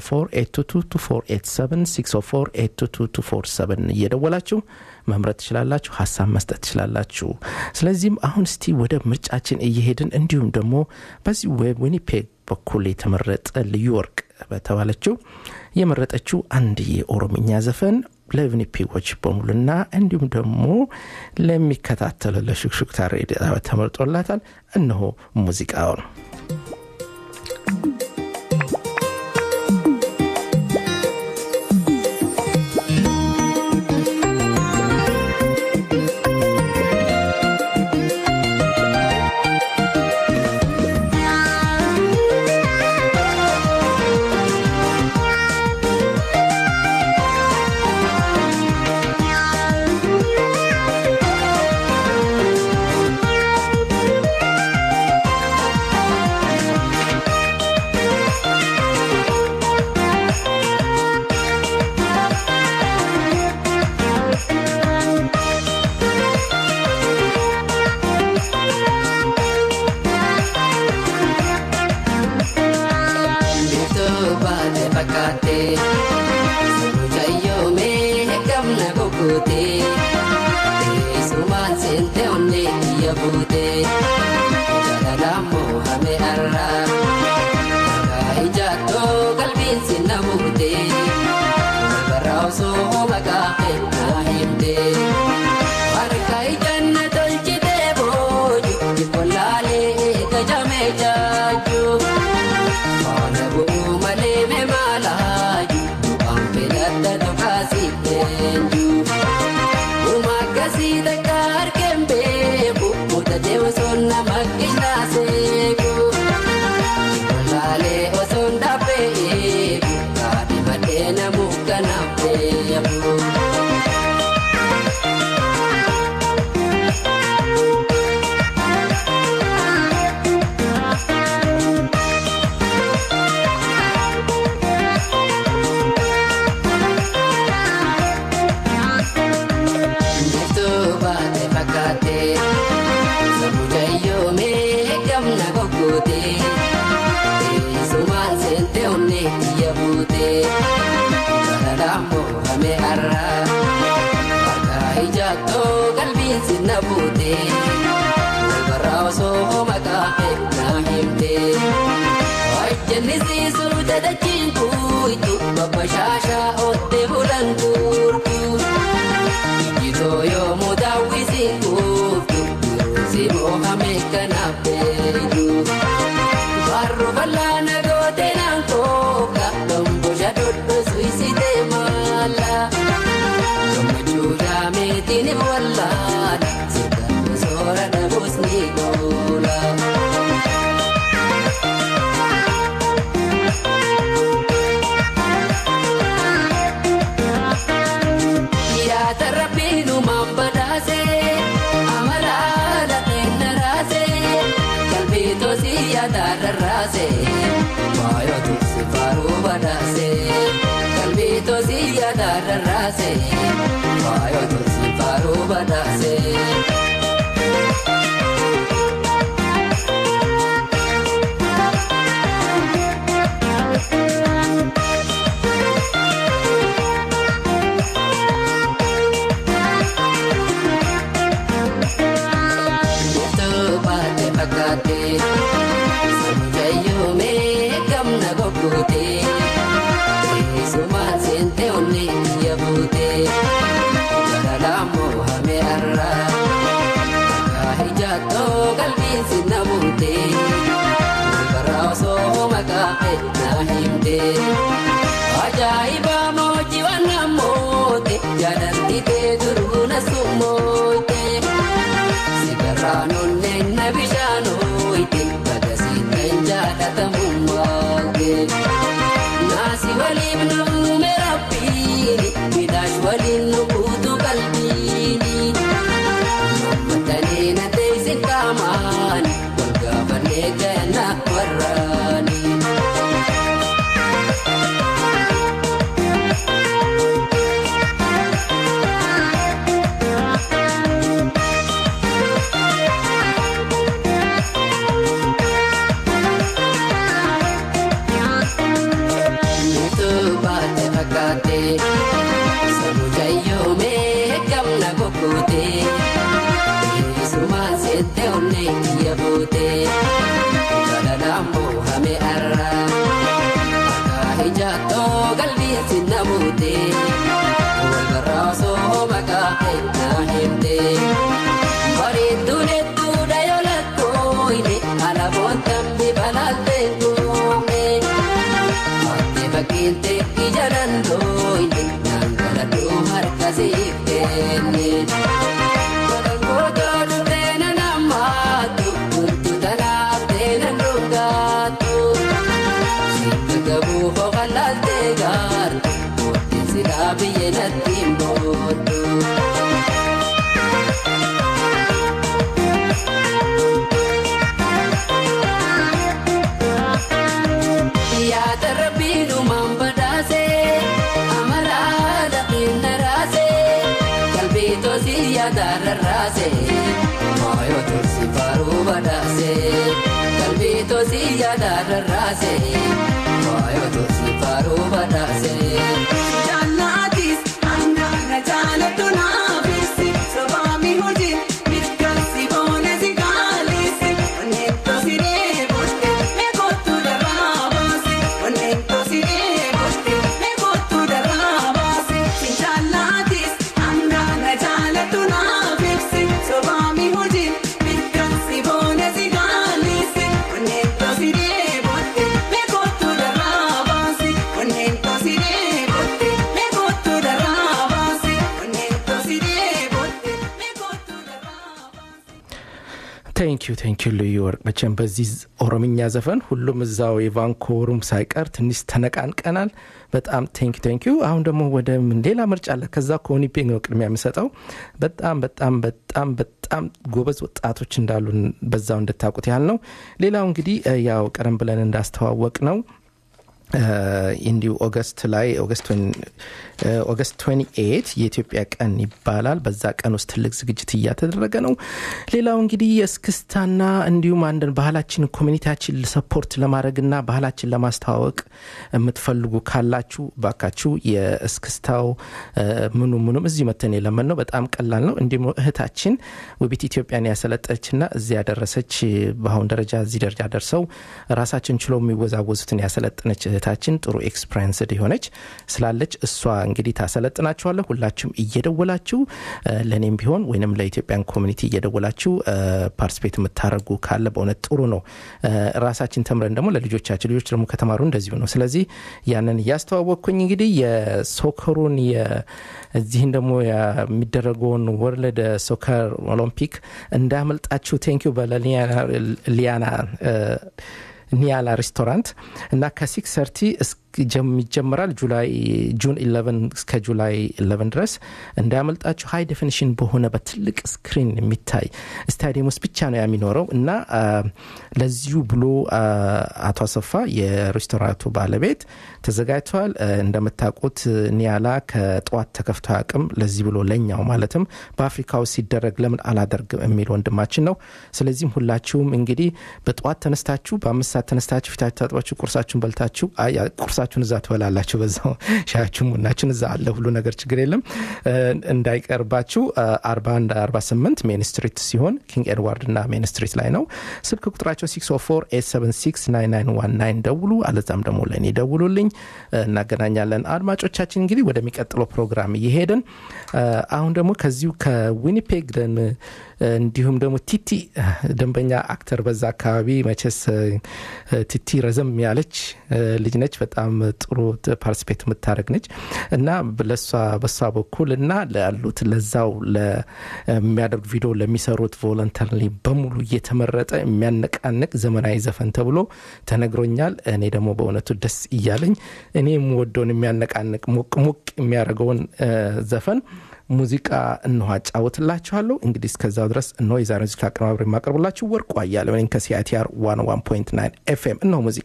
604 እየደወላችሁ መምረጥ ትችላላችሁ ሀሳብ መስጠት ትችላላችሁ ስለዚህም አሁን እስቲ ወደ ምርጫችን እየሄድን እንዲሁም ደግሞ በዚህ ዊኒፔግ በኩል የተመረጠ ልዩ ወርቅ በተባለችው የመረጠችው አንድ የኦሮምኛ ዘፈን ለቪኒፒጎች በሙሉና እንዲሁም ደግሞ ለሚከታተሉ ለሹክሹክታ ሬዲዮ ተመርጦላታል እነሆ ሙዚቃውን Sumaan seente onnee biyya buutee. siif kenne. Godangooto dhuftee na nammaattu Kuntu tanaaf ta'e na dhugaattu. Sitti gabuu hoqalaaltee gaartu Mootiin silaa biyya natti hin booddu. Yaada rabbii dhumaan badhaasee amaraa dhaqiin daraasee qalbii tosii yaada rarraasee waayoo tursi faaruu badhaasee qalbii tosii yaada rarraasee waayoo tursi faaruu badhaasee. Jaalatis hangaara jaalatu naafisi sobaami hojii mirkansi boonesi kaalisi onneen tosiree boste meekootu darraa baase onneen tosiree boste meekootu darraa baase jaalatis hangaara jaalatu naafisi sobaami hojii mirkansi boonesi kaalisi onneen tosiree boste meekootu darraa baase onneen tosiree boste meekootu darraa baase onneen tosiree boste meekootu darraa baase. ቴንኪዩ ቴንኪዩ ልዩ ወርቅ መቼም በዚህ ኦሮምኛ ዘፈን ሁሉም እዛው የቫንኮቨሩም ሳይቀር ትንሽ ተነቃንቀናል በጣም ቴንኪዩ ቴንኪዩ አሁን ደግሞ ወደ ምን ሌላ ምርጫ አለ ከዛ ከሆኒፔግ ነው ቅድሚያ የምሰጠው በጣም በጣም በጣም በጣም ጎበዝ ወጣቶች እንዳሉ በዛው እንድታውቁት ያህል ነው ሌላው እንግዲህ እ፣ ያው ቀደም ብለን እንዳስተዋወቅ ነው እንዲሁ ኦገስት ላይ ኦገስት ኦገስት 28 የኢትዮጵያ ቀን ይባላል። በዛ ቀን ውስጥ ትልቅ ዝግጅት እያተደረገ ነው። ሌላው እንግዲህ የእስክስታና እንዲሁም አንድን ባህላችን ኮሚኒቲያችን ሰፖርት ለማድረግና ባህላችን ለማስተዋወቅ የምትፈልጉ ካላችሁ ባካችሁ የእስክስታው እ፣ ምኑ ምኑም እዚህ መተን የለመን ነው። በጣም ቀላል ነው። እንዲሁም እህታችን ውቢት ኢትዮጵያን ያሰለጠችና እዚህ ያደረሰች በአሁን ደረጃ እዚህ ደረጃ ደርሰው ራሳችን ችለው የሚወዛወዙትን ያሰለጠነች እህታችን ጥሩ ኤክስፐሪንስድ የሆነች ስላለች እሷ እንግዲህ ታሰለጥናችኋለሁ። ሁላችሁም እየደወላችሁ እ፣ ለእኔም ቢሆን ወይንም ለኢትዮጵያን ኮሚኒቲ እየደወላችሁ ፓርቲስፔት የምታደርጉ ካለ በእውነት ጥሩ ነው። እ፣ ራሳችን ተምረን ደግሞ ለልጆቻችን ልጆች ደግሞ ከተማሩ እንደዚሁ ነው። ስለዚህ ያንን እያስተዋወቅኩኝ እንግዲህ የሶከሩን የ- እዚህን ደግሞ የሚደረገውን ወርልድ ሶከር ኦሎምፒክ እንዳያመልጣችሁ። ቴንኪዩ በለሊያና ኒያላ ሬስቶራንት እና ከሲክስ ሰርቲ ይጀምራል ጁላይ ጁን 11 እስከ ጁላይ 11 ድረስ እንዳያመልጣችሁ። ሃይ ዴፊኒሽን በሆነ በትልቅ ስክሪን የሚታይ ስታዲየም ውስጥ ብቻ ነው የሚኖረው እና አ፣ ለዚሁ ብሎ አ፣ አቶ አሰፋ የሬስቶራንቱ ባለቤት ተዘጋጅተዋል። አ፣ እንደምታውቁት ኒያላ ከጠዋት ተከፍቶ አቅም ለዚህ ብሎ ለኛው ማለትም በአፍሪካ ውስጥ ሲደረግ ለምን አላደርግም የሚል ወንድማችን ነው። ስለዚህም ሁላችሁም እንግዲህ በጠዋት ተነስታችሁ በአምስት ሰዓት ተነስታችሁ ፊታችሁ ታጥባችሁ ቁርሳችሁን በልታችሁ አይ፣ ቁርሳችሁን እዛ ትበላላችሁ። በዛው ሻያችሁን ቡናችሁን እዛ አለ ሁሉ ነገር ችግር የለም እ፣ እንዳይቀርባችሁ አርባ አንድ አርባ ስምንት ሜን ስትሪት ሲሆን ኪንግ ኤድዋርድ እና ሜን ስትሪት ላይ ነው። ስልክ ቁጥራቸው 604 ደውሉ። አለዛም ደግሞ ለእኔ ደውሉልኝ፣ እ፣ እናገናኛለን። አድማጮቻችን እንግዲህ ወደሚቀጥለው ፕሮግራም እየሄድን እ፣ አሁን ደግሞ ከዚሁ ከዊኒፔግ ደን እንዲሁም ደግሞ ቲቲ ደንበኛ አክተር በዛ አካባቢ መቼስ እ፣ ቲቲ ረዘም ያለች እ፣ ልጅ ነች። በጣም ጥሩ ፓርቲስፔት የምታደረግ ነች እና ለሷ በሷ በኩል እና ላሉት ለዛው ለሚያደርጉ ቪዲዮ ለሚሰሩት ቮለንተሪ በሙሉ እየተመረጠ የሚያነቃንቅ ዘመናዊ ዘፈን ተብሎ ተነግሮኛል። እኔ ደግሞ በእውነቱ ደስ እያለኝ እኔ የምወደውን የሚያነቃንቅ ሞቅ ሞቅ የሚያደርገውን እ፣ ዘፈን ሙዚቃ እንሆ አጫውትላችኋለሁ። እንግዲህ እስከዛው ድረስ እነሆ የዛሬ ሙዚቃ አቀነባብሬ የማቀርብላችሁ ወርቁ አያሌው ነኝ ከሲአይቲአር 101.9 ኤፍኤም እነሆ ሙዚቃ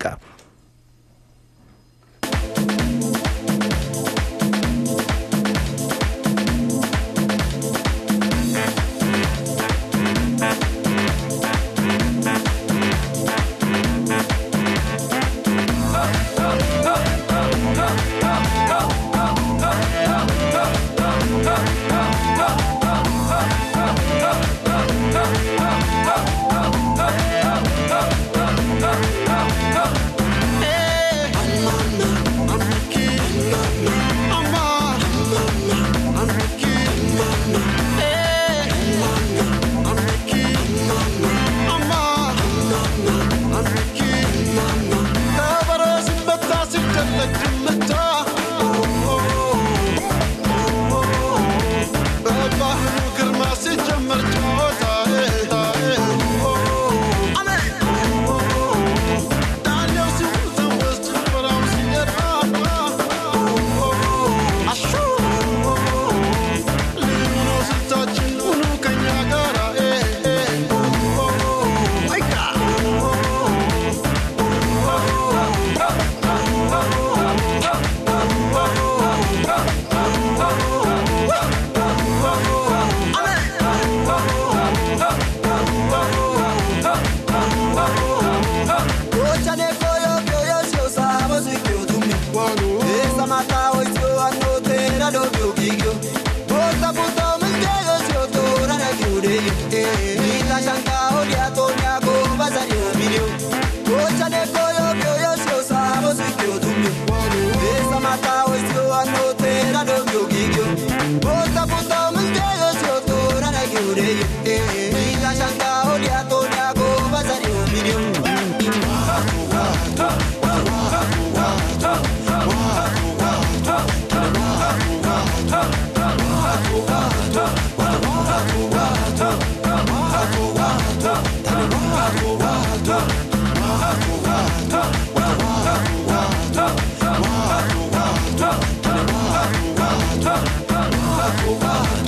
ከበሮ ሲመታ ሲደለቅ ድምታ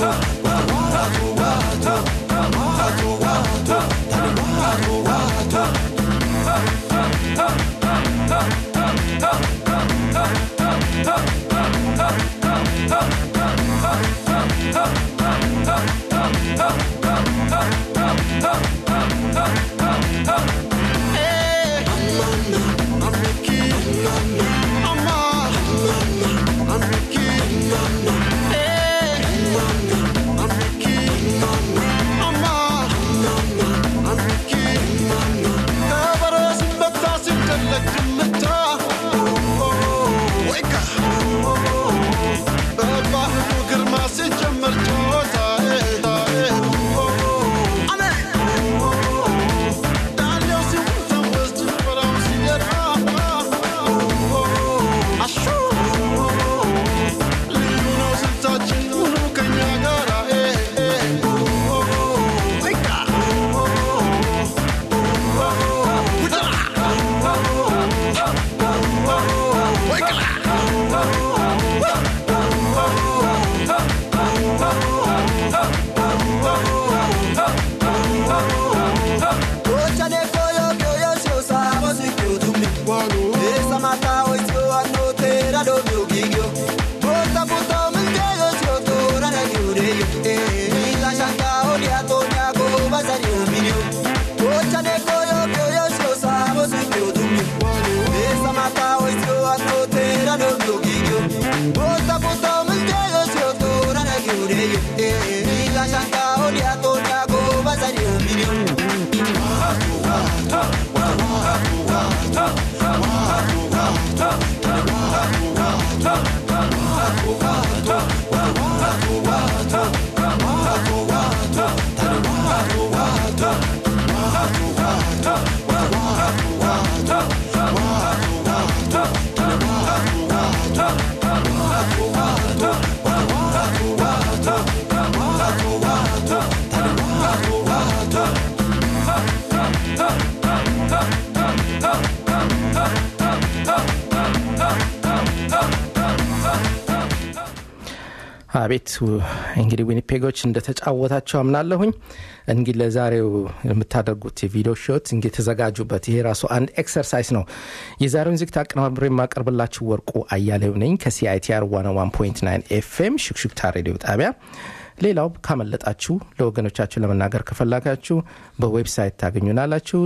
አቤት እንግዲህ ዊኒፔጎች እንደተጫወታቸው አምናለሁኝ። እንግዲህ ለዛሬው የምታደርጉት የቪዲዮ ሾት እንግዲህ ተዘጋጁበት። ይሄ ራሱ አንድ ኤክሰርሳይዝ ነው። የዛሬውን ዝግት አቀናብሬ የማቀርብላችሁ ወርቁ አያሌው ነኝ ከሲአይቲአር 101.9 ኤፍኤም ሽክሽክታ ሬዲዮ ጣቢያ። ሌላው ካመለጣችሁ ለወገኖቻችሁ ለመናገር ከፈላጋችሁ በዌብሳይት ታገኙናላችሁ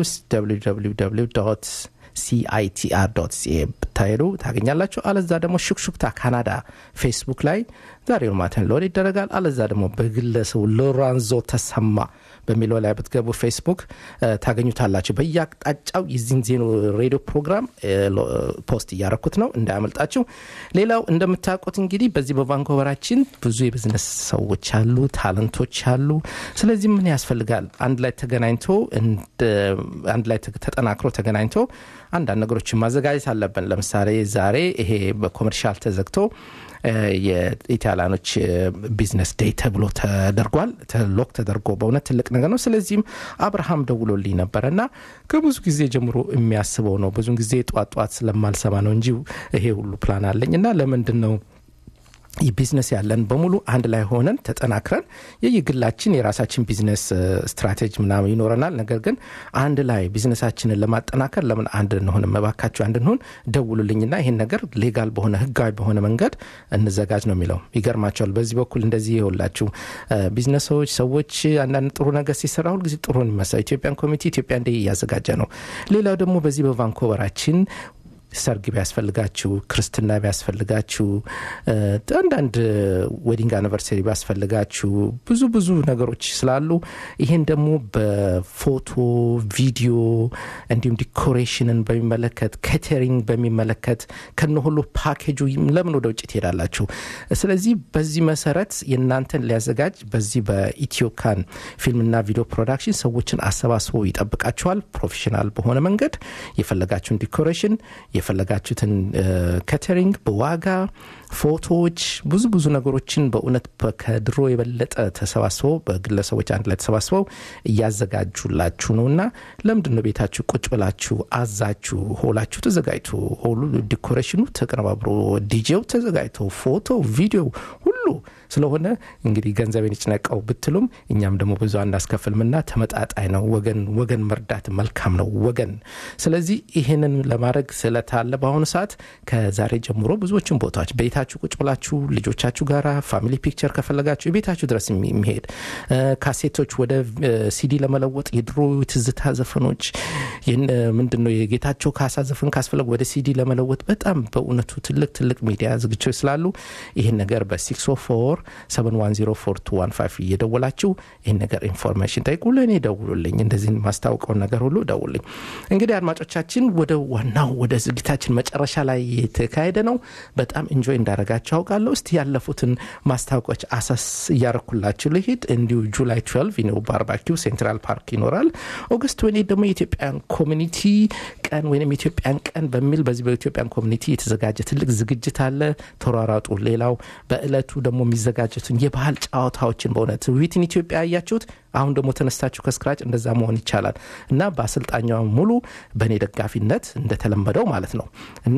ሲአይቲአር ሲኤ ብታሄዱ ታገኛላችሁ። አለዛ ደግሞ ሹክሹክታ ካናዳ ፌስቡክ ላይ ዛሬውን ማተን ሎድ ይደረጋል። አለዛ ደግሞ በግለሰቡ ሎራንዞ ተሰማ በሚለው ላይ ብትገቡ ፌስቡክ ታገኙታላችሁ። በየአቅጣጫው የዚህን ዜኖ ሬዲዮ ፕሮግራም ፖስት እያረኩት ነው እንዳያመልጣችሁ። ሌላው እንደምታውቁት እንግዲህ በዚህ በቫንኮቨራችን ብዙ የቢዝነስ ሰዎች አሉ፣ ታለንቶች አሉ። ስለዚህ ምን ያስፈልጋል? አንድ ላይ ተገናኝቶ አንድ ላይ ተጠናክሮ ተገናኝቶ አንዳንድ ነገሮችን ማዘጋጀት አለብን። ለምሳሌ ዛሬ ይሄ በኮመርሻል ተዘግቶ የኢታሊያኖች ቢዝነስ ዴይ ተብሎ ተደርጓል። ሎክ ተደርጎ በእውነት ትልቅ ነገር ነው። ስለዚህም አብርሃም ደውሎልኝ ነበረ እና ከብዙ ጊዜ ጀምሮ የሚያስበው ነው። ብዙን ጊዜ ጧት ጧት ስለማልሰማ ነው እንጂ ይሄ ሁሉ ፕላን አለኝ እና ለምንድን ነው ቢዝነስ ያለን በሙሉ አንድ ላይ ሆነን ተጠናክረን የየግላችን የራሳችን ቢዝነስ ስትራቴጂ ምናምን ይኖረናል። ነገር ግን አንድ ላይ ቢዝነሳችንን ለማጠናከር ለምን አንድ እንሆን? መባካችሁ አንድ እንሆን፣ ደውሉልኝና ይሄን ነገር ሌጋል በሆነ ህጋዊ በሆነ መንገድ እንዘጋጅ ነው የሚለው። ይገርማቸዋል። በዚህ በኩል እንደዚህ ይኸውላችሁ ቢዝነሶች ሰዎች አንዳንድ ጥሩ ነገር ሲሰራ ሁልጊዜ ጥሩ ይመስላል። ኢትዮጵያን ኮሚቴ ኢትዮጵያ እንደ እያዘጋጀ ነው። ሌላው ደግሞ በዚህ በቫንኮቨራችን ሰርግ ቢያስፈልጋችሁ፣ ክርስትና ቢያስፈልጋችሁ፣ አንዳንድ ዌዲንግ አኒቨርሰሪ ቢያስፈልጋችሁ ብዙ ብዙ ነገሮች ስላሉ ይሄን ደግሞ በፎቶ ቪዲዮ፣ እንዲሁም ዲኮሬሽንን በሚመለከት ኬተሪንግ በሚመለከት ከነ ሁሉ ፓኬጁ ለምን ወደ ውጭ ትሄዳላችሁ? ስለዚህ በዚህ መሰረት የእናንተን ሊያዘጋጅ በዚህ በኢትዮካን ፊልምና ቪዲዮ ፕሮዳክሽን ሰዎችን አሰባስቦ ይጠብቃችኋል። ፕሮፌሽናል በሆነ መንገድ የፈለጋችሁን ዲኮሬሽን የፈለጋችሁትን ከተሪንግ በዋጋ ፎቶዎች፣ ብዙ ብዙ ነገሮችን በእውነት ከድሮ የበለጠ ተሰባስበው በግለሰቦች አንድ ላይ ተሰባስበው እያዘጋጁላችሁ ነው እና ለምንድን ነው ቤታችሁ ቁጭ ብላችሁ አዛችሁ ሆላችሁ ተዘጋጅቶ ሆሉ ዲኮሬሽኑ ተቀነባብሮ ዲጄው ተዘጋጅቶ ፎቶ ቪዲዮ ሁሉ ስለሆነ እንግዲህ ገንዘቤን ይጭነቀው ብትሉም እኛም ደግሞ ብዙ አናስከፍልምና ተመጣጣኝ ነው። ወገን ወገን መርዳት መልካም ነው ወገን። ስለዚህ ይህንን ለማድረግ ስለታለ በአሁኑ ሰዓት ከዛሬ ጀምሮ ብዙዎችን ቦታዎች ቤታችሁ ቁጭ ብላችሁ ልጆቻችሁ ጋራ ፋሚሊ ፒክቸር ከፈለጋችሁ የቤታችሁ ድረስ የሚ- የሚሄድ እ፣ ካሴቶች ወደ እ፣ ሲዲ ለመለወጥ የድሮ ትዝታ ዘፈኖች ይህን ምንድን ነው የጌታቸው ካሳ ዘፈን ካስፈለጉ ወደ ሲዲ ለመለወጥ በጣም በእውነቱ ትልቅ ትልቅ ሚዲያ ዝግጅቶች ስላሉ ይህን ነገር በ604 7104215 እየደወላችሁ ይህን ነገር ኢንፎርሜሽን ጠይቁ። ለእኔ ደውሉልኝ። እንደዚህ ማስታወቀውን ነገር ሁሉ ደውልኝ። እንግዲህ አድማጮቻችን ወደ ዋናው ወደ ዝግጅታችን መጨረሻ ላይ የተካሄደ ነው። በጣም ኢንጆይ እንዳረጋችሁ አውቃለሁ። እስቲ ያለፉትን ማስታወቂያዎች አሳስ እያረኩላችሁ ልሂድ። እንዲሁ ጁላይ 12 ነው ባርባኪው ሴንትራል ፓርክ ይኖራል። ኦገስት ወኔ ደግሞ የኢትዮጵያን ኮሚኒቲ ቀን ወይም የኢትዮጵያን ቀን በሚል በዚህ በኢትዮጵያን ኮሚኒቲ የተዘጋጀ ትልቅ ዝግጅት አለ። ተሯራጡ። ሌላው በእለቱ ደግሞ የሚዘጋጀቱን የባህል ጨዋታዎችን በእውነት ዊትን ኢትዮጵያ ያያችሁት አሁን ደግሞ ተነስታችሁ ከስክራጭ እንደዛ መሆን ይቻላል እና በአሰልጣኛ ሙሉ በእኔ ደጋፊነት እንደተለመደው ማለት ነው እና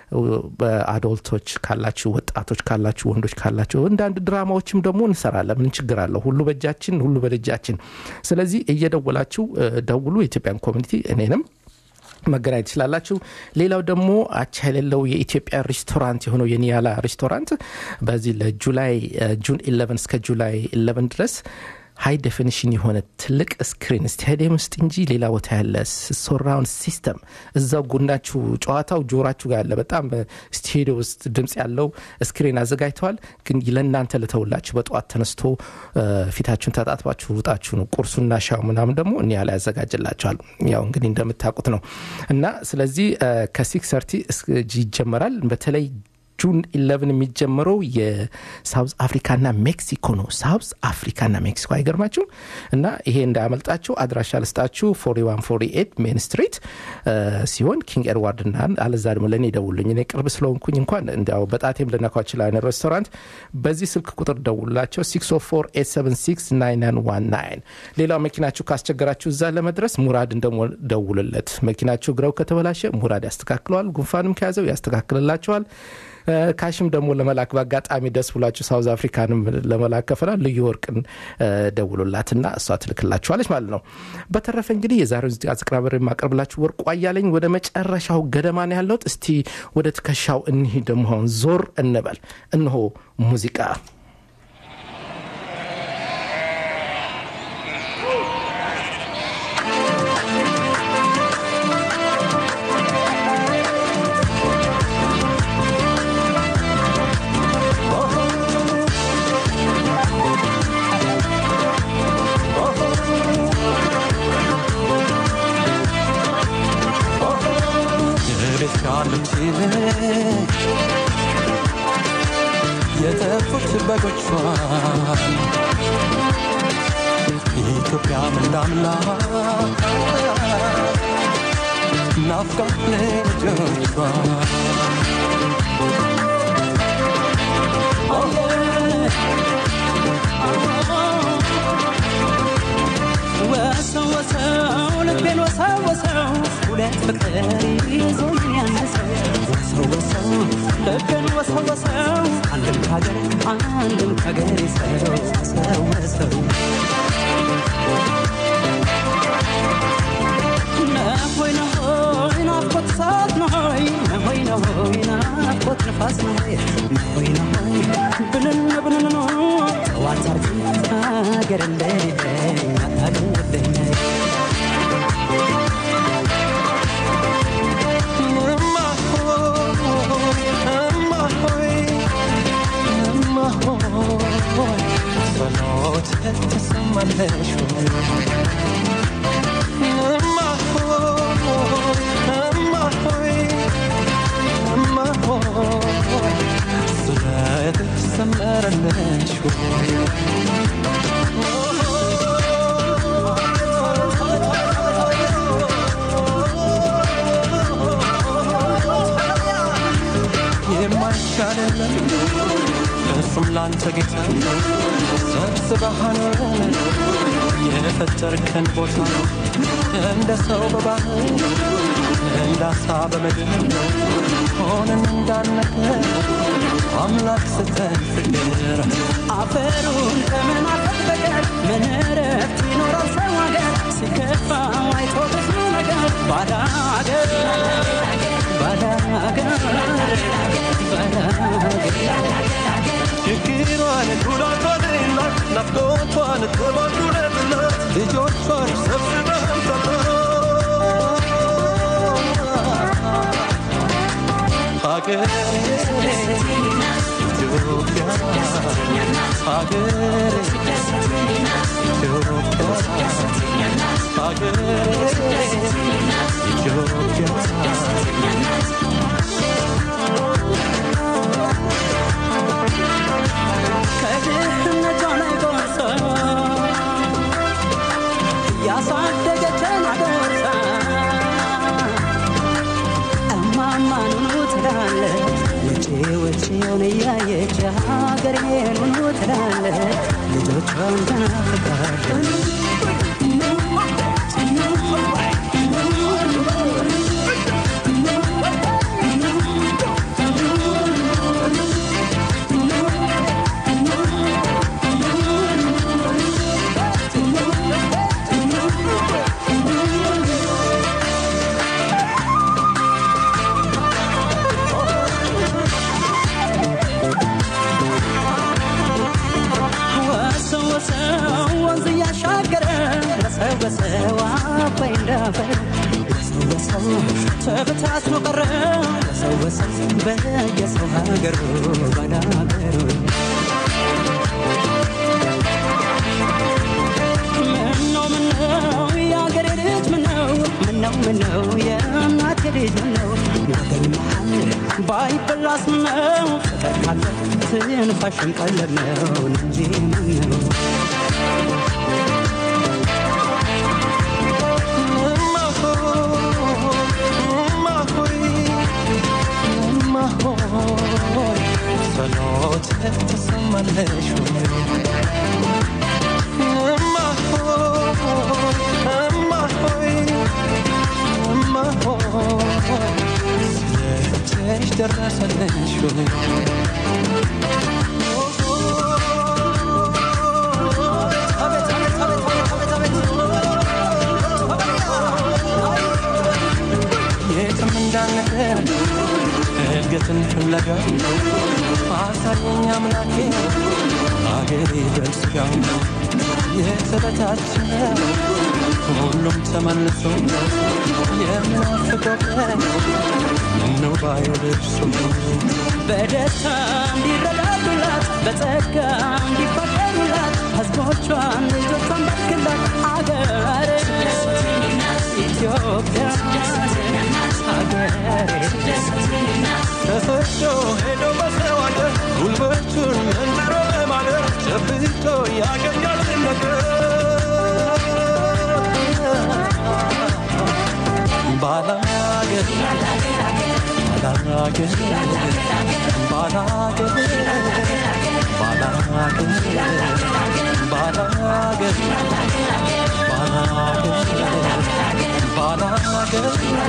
በአዶልቶች ካላችሁ ወጣቶች ካላችሁ ወንዶች ካላችሁ እንዳንድ ድራማዎችም ደግሞ እንሰራለን ምን ችግር አለው ሁሉ በእጃችን ሁሉ በደጃችን ስለዚህ እየደወላችሁ እ፣ ደውሉ የኢትዮጵያን ኮሚኒቲ እኔንም መገናኘት ትችላላችሁ። ሌላው ደግሞ አቻ የሌለው የኢትዮጵያ ሬስቶራንት የሆነው የኒያላ ሬስቶራንት በዚህ ለጁላይ እ፣ ጁን 11 እስከ ጁላይ 11 ድረስ ሃይ ዴፊኒሽን የሆነ ትልቅ ስክሪን ስታዲየም ውስጥ እንጂ ሌላ ቦታ ያለ ሶራውንድ ሲስተም እዛው ጎናችሁ ጨዋታው ጆራችሁ ጋር ያለ በጣም በስቱዲዮ ውስጥ ድምፅ ያለው ስክሪን አዘጋጅተዋል። ግን ለእናንተ ልተውላችሁ በጠዋት ተነስቶ እ፣ ፊታችሁን ተጣጥባችሁ ውጣችሁ ነው። ቁርሱና ሻው ምናምን ደግሞ እኒያ ላይ ያዘጋጅላቸዋል። ያው እንግዲህ እንደምታውቁት ነው እና ስለዚህ ከሲክስ ሰርቲ ይጀመራል በተለይ ጁን 11 የሚጀምረው የሳውዝ አፍሪካና ሜክሲኮ ነው። ሳውዝ አፍሪካና ሜክሲኮ አይገርማችሁም? እና ይሄ እንዳያመልጣችሁ አድራሻ ልስጣችሁ 4148 ሜን ስትሪት እ፣ ሲሆን ኪንግ ኤድዋርድ ና አለዛ ደግሞ ለእኔ ደውሉኝ። እኔ ቅርብ ስለሆንኩኝ እንኳን እንዲያው በጣቴም ልነካው ይችላል። ሬስቶራንት በዚህ ስልክ ቁጥር ደውላቸው 604 ሌላው መኪናችሁ ካስቸገራችሁ እዛ ለመድረስ ሙራድን ደግሞ ደውልለት። መኪናችሁ ግረው ከተበላሸ ሙራድ ያስተካክለዋል። ጉንፋንም ከያዘው ያስተካክልላቸዋል። እ፣ ካሽም ደግሞ ለመላክ በአጋጣሚ ደስ ብሏችሁ ሳውዝ አፍሪካንም ለመላክ ከፈላ ልዩ ወርቅን እ፣ ደውሉላትና እሷ ትልክላችኋለች ማለት ነው። በተረፈ እንግዲህ የዛሬው አቅራበር የማቀርብላችሁ ወርቁ አያለኝ ወደ መጨረሻው ገደማ ነው ያለሁት። እስቲ ወደ ትከሻው እኒህ ደግሞ አሁን ዞር እንበል። እነሆ ሙዚቃ ቤት ካሉት ይልቅ የጠፉት በጎቿን ኢትዮጵያ ምናምላ ናፍቃት ልጆቿ ወሰው ወሰው ልቤን ወሰው ወሰው ሁለት ፍቅር ይዞኝ ያነሰው ወሰው ወሰው ልቤን ወሰው ወሰው አንድም ከሀገር አንድም ከሀገር ሰው ሰው ወሰው ነሆይ ነሆይ ናፍቆት እሳት ነሆይ ነሆይ ነሆይ ናፍቆት ንፋስ ነሆይ ነሆይ ነሆይ ብንን ብንን ነው ጠዋት አርግ አገር እንደሌለኝ አታገለኝ እማ ሆይ እማ ሆይ እማ ሆይ ጸሎት ትሰማለሽ ወይ? እማ ሆይ እማ ሆይ እማ ሆይ ስለት ትሰመረለሽ ወይ? የማይሻል የለም እርሱም ላንተ ጌታ ሰብስበህ አኖረን የፈጠርከን ቦታ እንደ ሰው በባህር እንደ አሳ በምድር ሆነን እንዳነገር አምላክ ስተን ፍቅር አፈሩን ከምን አፈር በቀር ምን እረፍት ይኖራል ሰው ሀገር ሲከፋ አይቶ ብዙ ነገር ባዳ ሀገር ባዳ ሀገር ባዳ ሀገር ችግሯን ጉዳቷንላት ናፍቆቷን ተባዱረትላት ልጆቿን ሰብስበን ሀገር ኢትዮጵያ ሀገር ኢትዮጵያ ሀገር ኢትዮጵያ ከድህነቷ ላይ ጎርሳ ያሳደገችን አጎርሳ እማማ ኑኑ ትላለች ውጪ ውጪውን እያየች ሀገሬን ኑኑ ትላለች ልጆቿን ትናፍቃለች ወሰው ወሰው ወንዝ እያሻገረ ወሰው ወሰው አባይ እንዳፈር ወሰው ወሰው ተበታትኖ ቀረ ወሰው ወሰው በየሰው ሀገሩ ባዳ ሀገሩ ምነው ምነው የአገሬ ልጅ ምነው ምነው ምነው የእናቴ ልጅ ምነው የአገር መሃል ባይበላስ ምነው ፍቅር ካለ ትንፋሽም ቀለብ ነው እንጂ ምነው ጸሎት ተሰማለሽ እማ ሆይ እማ ሆይ እማ ሆይ ስለትሽ ደረሰልሽ የትም እንዳንቀር እድገትን ፍለጋ አሳየኝ አምላኬ አገሬ በስጋው የተበታተነ ሁሉም ተመልሶ የምናፍቀው ቀን ምነው ባየው ልብሱ በደስታ እንዲረዳዱላት በጸጋ እንዲፋቀሩላት ህዝቦቿን ልጆቿን ባርክላት አገሬ ኢትዮጵያ ሀገሬ ተሰዶ ሄዶ በሰው አገር ጉልበቱን መንዝሮ በማደር ጨብጦ ያገኛል ነገር ባላገር ባላገር ባላገር ባላገር ባላገር ባላገር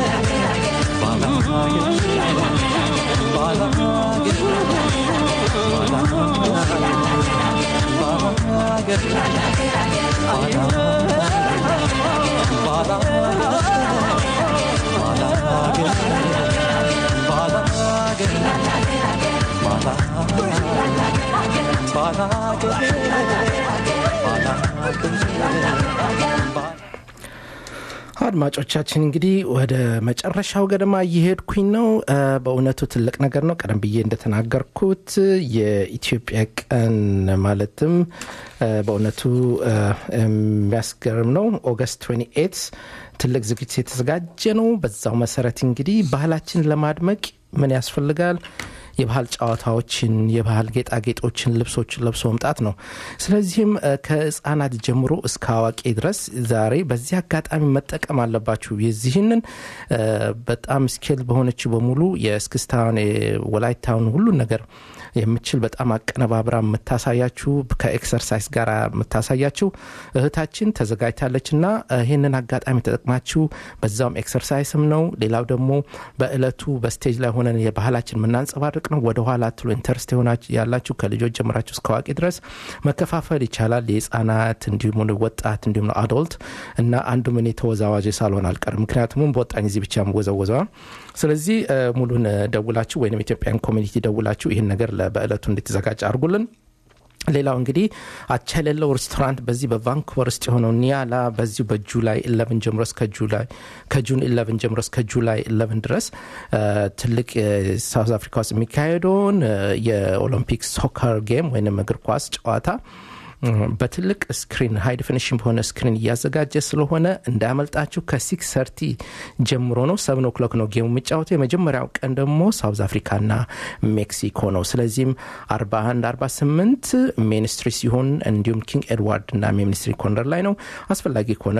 አድማጮቻችን እንግዲህ ወደ መጨረሻው ገደማ እየሄድኩኝ ነው። እ፣ በእውነቱ ትልቅ ነገር ነው። ቀደም ብዬ እንደተናገርኩት የኢትዮጵያ ቀን ማለትም እ፣ በእውነቱ እ፣ የሚያስገርም ነው። ኦገስት 28 ትልቅ ዝግጅት የተዘጋጀ ነው። በዛው መሰረት እንግዲህ ባህላችን ለማድመቅ ምን ያስፈልጋል? የባህል ጨዋታዎችን፣ የባህል ጌጣጌጦችን፣ ልብሶችን ለብሶ መምጣት ነው። ስለዚህም እ፣ ከህፃናት ጀምሮ እስከ አዋቂ ድረስ ዛሬ በዚህ አጋጣሚ መጠቀም አለባችሁ። የዚህንን እ፣ በጣም ስኬል በሆነችው በሙሉ የእስክስታውን የወላይታውን ሁሉን ነገር የምችል በጣም አቀነባብራ የምታሳያችሁ ከኤክሰርሳይዝ ጋር የምታሳያችሁ እህታችን ተዘጋጅታለች እና ይህንን አጋጣሚ ተጠቅማችሁ በዛውም ኤክሰርሳይስም ነው። ሌላው ደግሞ በእለቱ በስቴጅ ላይ ሆነን የባህላችን የምናንጸባርቅ ነው። ወደኋላ ትሎ ኢንተርስት የሆናችሁ ያላችሁ ከልጆች ጀምራችሁ እስከ አዋቂ ድረስ መከፋፈል ይቻላል። የህፃናት እንዲሁም ወጣት እንዲሁም አዶልት እና አንዱም እኔ ተወዛዋዥ ሳልሆን አልቀርም። ምክንያቱም በወጣኝ እዚህ ብቻ ወዘወዘዋ ስለዚህ እ፣ ሙሉን እ፣ ደውላችሁ ወይም ኢትዮጵያን ኮሚኒቲ ደውላችሁ ይህን ነገር ለ- በእለቱ እንድትዘጋጅ አድርጉልን። ሌላው እንግዲህ አቻ የሌለው ሬስቶራንት በዚህ በቫንኩቨር ውስጥ የሆነው ኒያላ በዚሁ በጁላይ 11 ጀምሮ እስከ ጁላይ ከጁን 11 ጀምሮ እስከ ጁላይ 11 ድረስ እ፣ ትልቅ ሳውዝ አፍሪካ ውስጥ የሚካሄደውን እ፣ የኦሎምፒክ ሶከር ጌም ወይም እግር ኳስ ጨዋታ እ፣ በትልቅ ስክሪን ሃይ ዲፊኒሽን በሆነ ስክሪን እያዘጋጀ ስለሆነ እንዳያመልጣችሁ። ከሲክስ ሰርቲ ጀምሮ ነው። ሰብን ኦክሎክ ነው ጌሙ የሚጫወተው። የመጀመሪያው ቀን ደግሞ ሳውዝ አፍሪካና ሜክሲኮ ነው። ስለዚህም 41 48 ሚኒስትሪ ሲሆን እንዲሁም ኪንግ ኤድዋርድ እና ሚኒስትሪ ኮርነር ላይ ነው። አስፈላጊ ከሆነ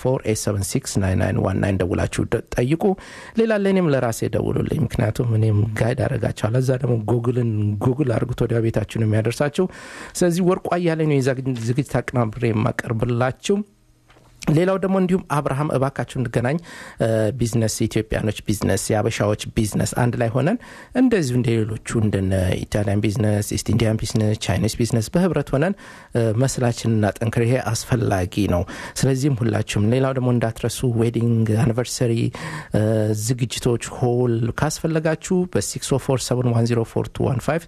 604 ደውላችሁ ደ- ጠይቁ። ሌላ ለእኔም ለራሴ ደውሉልኝ፣ ምክንያቱም እኔም ጋይድ አደርጋቸዋለሁ። እዛ ደግሞ ጉግልን ጉግል አድርጉት ወዲያ ቤታችሁን የሚያደርሳችሁ። ስለዚህ ወርቁ አያሌ ነው የዛ ዝግጅት አቀናብሬ የማቀርብላችሁ። ሌላው ደግሞ እንዲሁም አብርሃም እባካችሁ እንገናኝ እ፣ ቢዝነስ የኢትዮጵያኖች ቢዝነስ የአበሻዎች ቢዝነስ አንድ ላይ ሆነን እንደዚሁ እንደ ሌሎቹ እንደነ ኢታሊያን ቢዝነስ ኢስት ኢንዲያን ቢዝነስ ቻይኒስ ቢዝነስ በህብረት ሆነን እ፣ መስላችንን እናጠንክር ይሄ አስፈላጊ ነው ስለዚህም ሁላችሁም ሌላው ደግሞ እንዳትረሱ ዌዲንግ አኒቨርሰሪ ዝግጅቶች ሆል ካስፈለጋችሁ በ647104215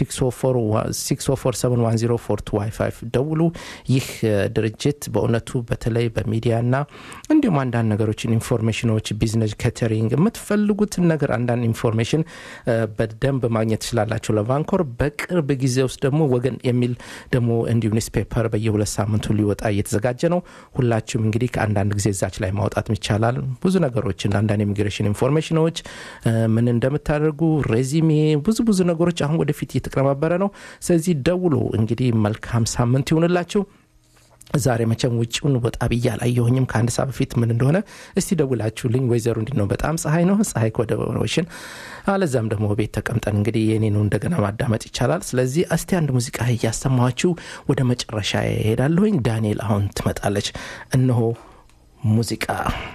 647104215 ደውሉ ይህ እ፣ ድርጅት በእውነቱ በተለይ በሚዲያና እንዲሁም አንዳንድ ነገሮችን ኢንፎርሜሽኖች ቢዝነስ ከተሪንግ የምትፈልጉትን ነገር አንዳንድ ኢንፎርሜሽን እ፣ በደንብ ማግኘት ትችላላችሁ ለቫንኮር በቅርብ ጊዜ ውስጥ ደግሞ ወገን የሚል ደግሞ እንዲሁ ኒውስፔፐር በየሁለት ሳምንቱ ሊወጣ እየተዘጋጀ ነው ሁላችሁም እንግዲህ ከአንዳንድ ጊዜ እዛች ላይ ማውጣት ይቻላል ብዙ ነገሮችን አንዳንድ ኢሚግሬሽን ኢንፎርሜሽኖች እ፣ ምን እንደምታደርጉ ሬዚሜ ብዙ ብዙ ነገሮች አሁን ወደፊት እየተቀነባበረ ነው ስለዚህ ደውሎ እንግዲህ መልካም ሳምንት ይሁንላችሁ ዛሬ መቼም ውጭውን ወጣ ብዬ አላየሁኝም ከአንድ ሰዓት በፊት ምን እንደሆነ እስቲ ደውላችሁልኝ ወይዘሮ እንዲ ነው በጣም ፀሐይ ነው ፀሐይ ከወደ ኦሽን አለዛም ደግሞ ቤት ተቀምጠን እንግዲህ የኔ ነው እንደገና ማዳመጥ ይቻላል ስለዚህ እስቲ አንድ ሙዚቃ እያሰማችሁ ወደ መጨረሻ ይሄዳለሁኝ ዳንኤል አሁን ትመጣለች እነሆ ሙዚቃ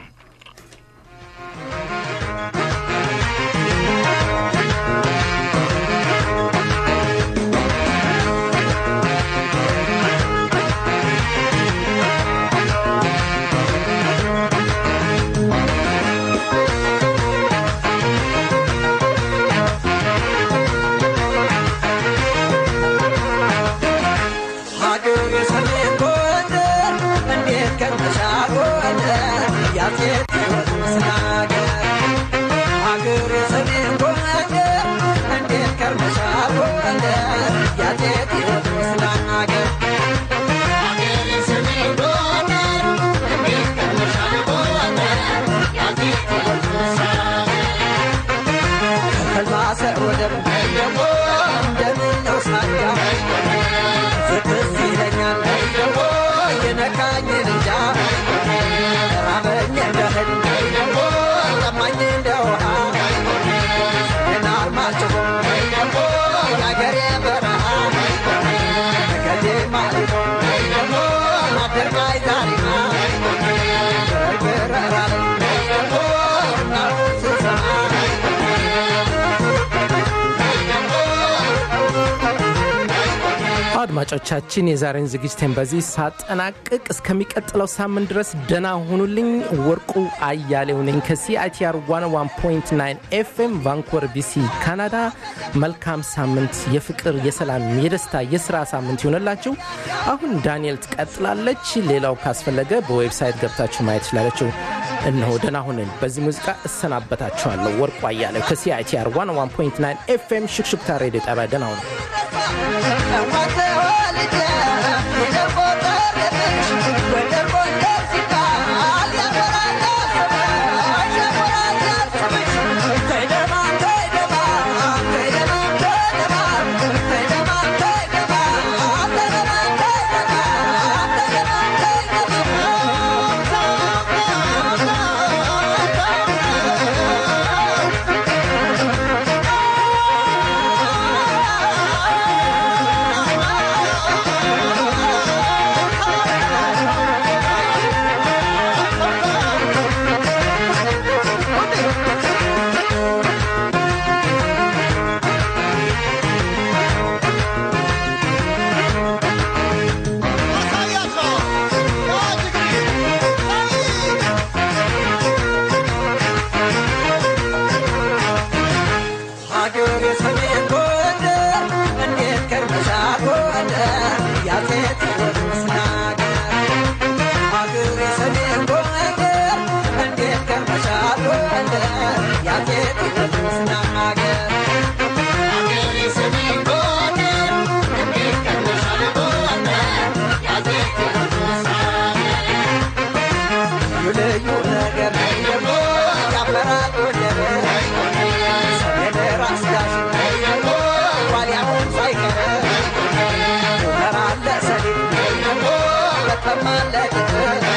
ሀገር የሰሜን ጎንደር እንዴት ከርመሻ ጎንደር ያሴት ስናገር ሀገር የሰሜን ጎንደር እንዴት ከርመሻ ጎንደር ያሴት ስናገር ከልባሰ ወደብ ደግሞ እንደምን ነው ሳያ ፍትህ ይለኛል ደግሞ የነካኝን እንጃ ራበኝ እንደ እህል ደግሞ ጠማኝ እንደ ውሃ ናርማጭሆ ደግሞ የአገሬ በረሃ ከቴ ማሊቶ ደግሞ አደርጋይ ታሪማ በርበረራል ደግሞ እናሩን ስሰማ አድማጮቻችን የዛሬን ዝግጅቴን በዚህ ሳጠናቅቅ እስከሚቀጥለው ሳምንት ድረስ ደና ሁኑልኝ ወርቁ አያሌው ነኝ ከሲአይቲአር 101.9 ኤፍኤም ቫንኮቨር ቢሲ ካናዳ መልካም ሳምንት የፍቅር የሰላም የደስታ የስራ ሳምንት ይሆንላችሁ አሁን ዳንኤል ትቀጥላለች ሌላው ካስፈለገ በዌብሳይት ገብታችሁ ማየት ትችላለችው እነሆ ደና ሁንን በዚህ ሙዚቃ እሰናበታችኋለሁ ወርቁ አያሌው ከሲአይቲአር 101.9 ኤፍኤም ሽክሽክታ ሬዲዮ ጣቢያ ደና ሁኑ Hey, ልዩ ነገር ደግሞ ያፈራል ወደብ ሰሜን ራስ ዳሽ ዋልያውን ሳይቀር ሙከራ አለ ሰሊጥ ደግሞ በተማለ ቅጥር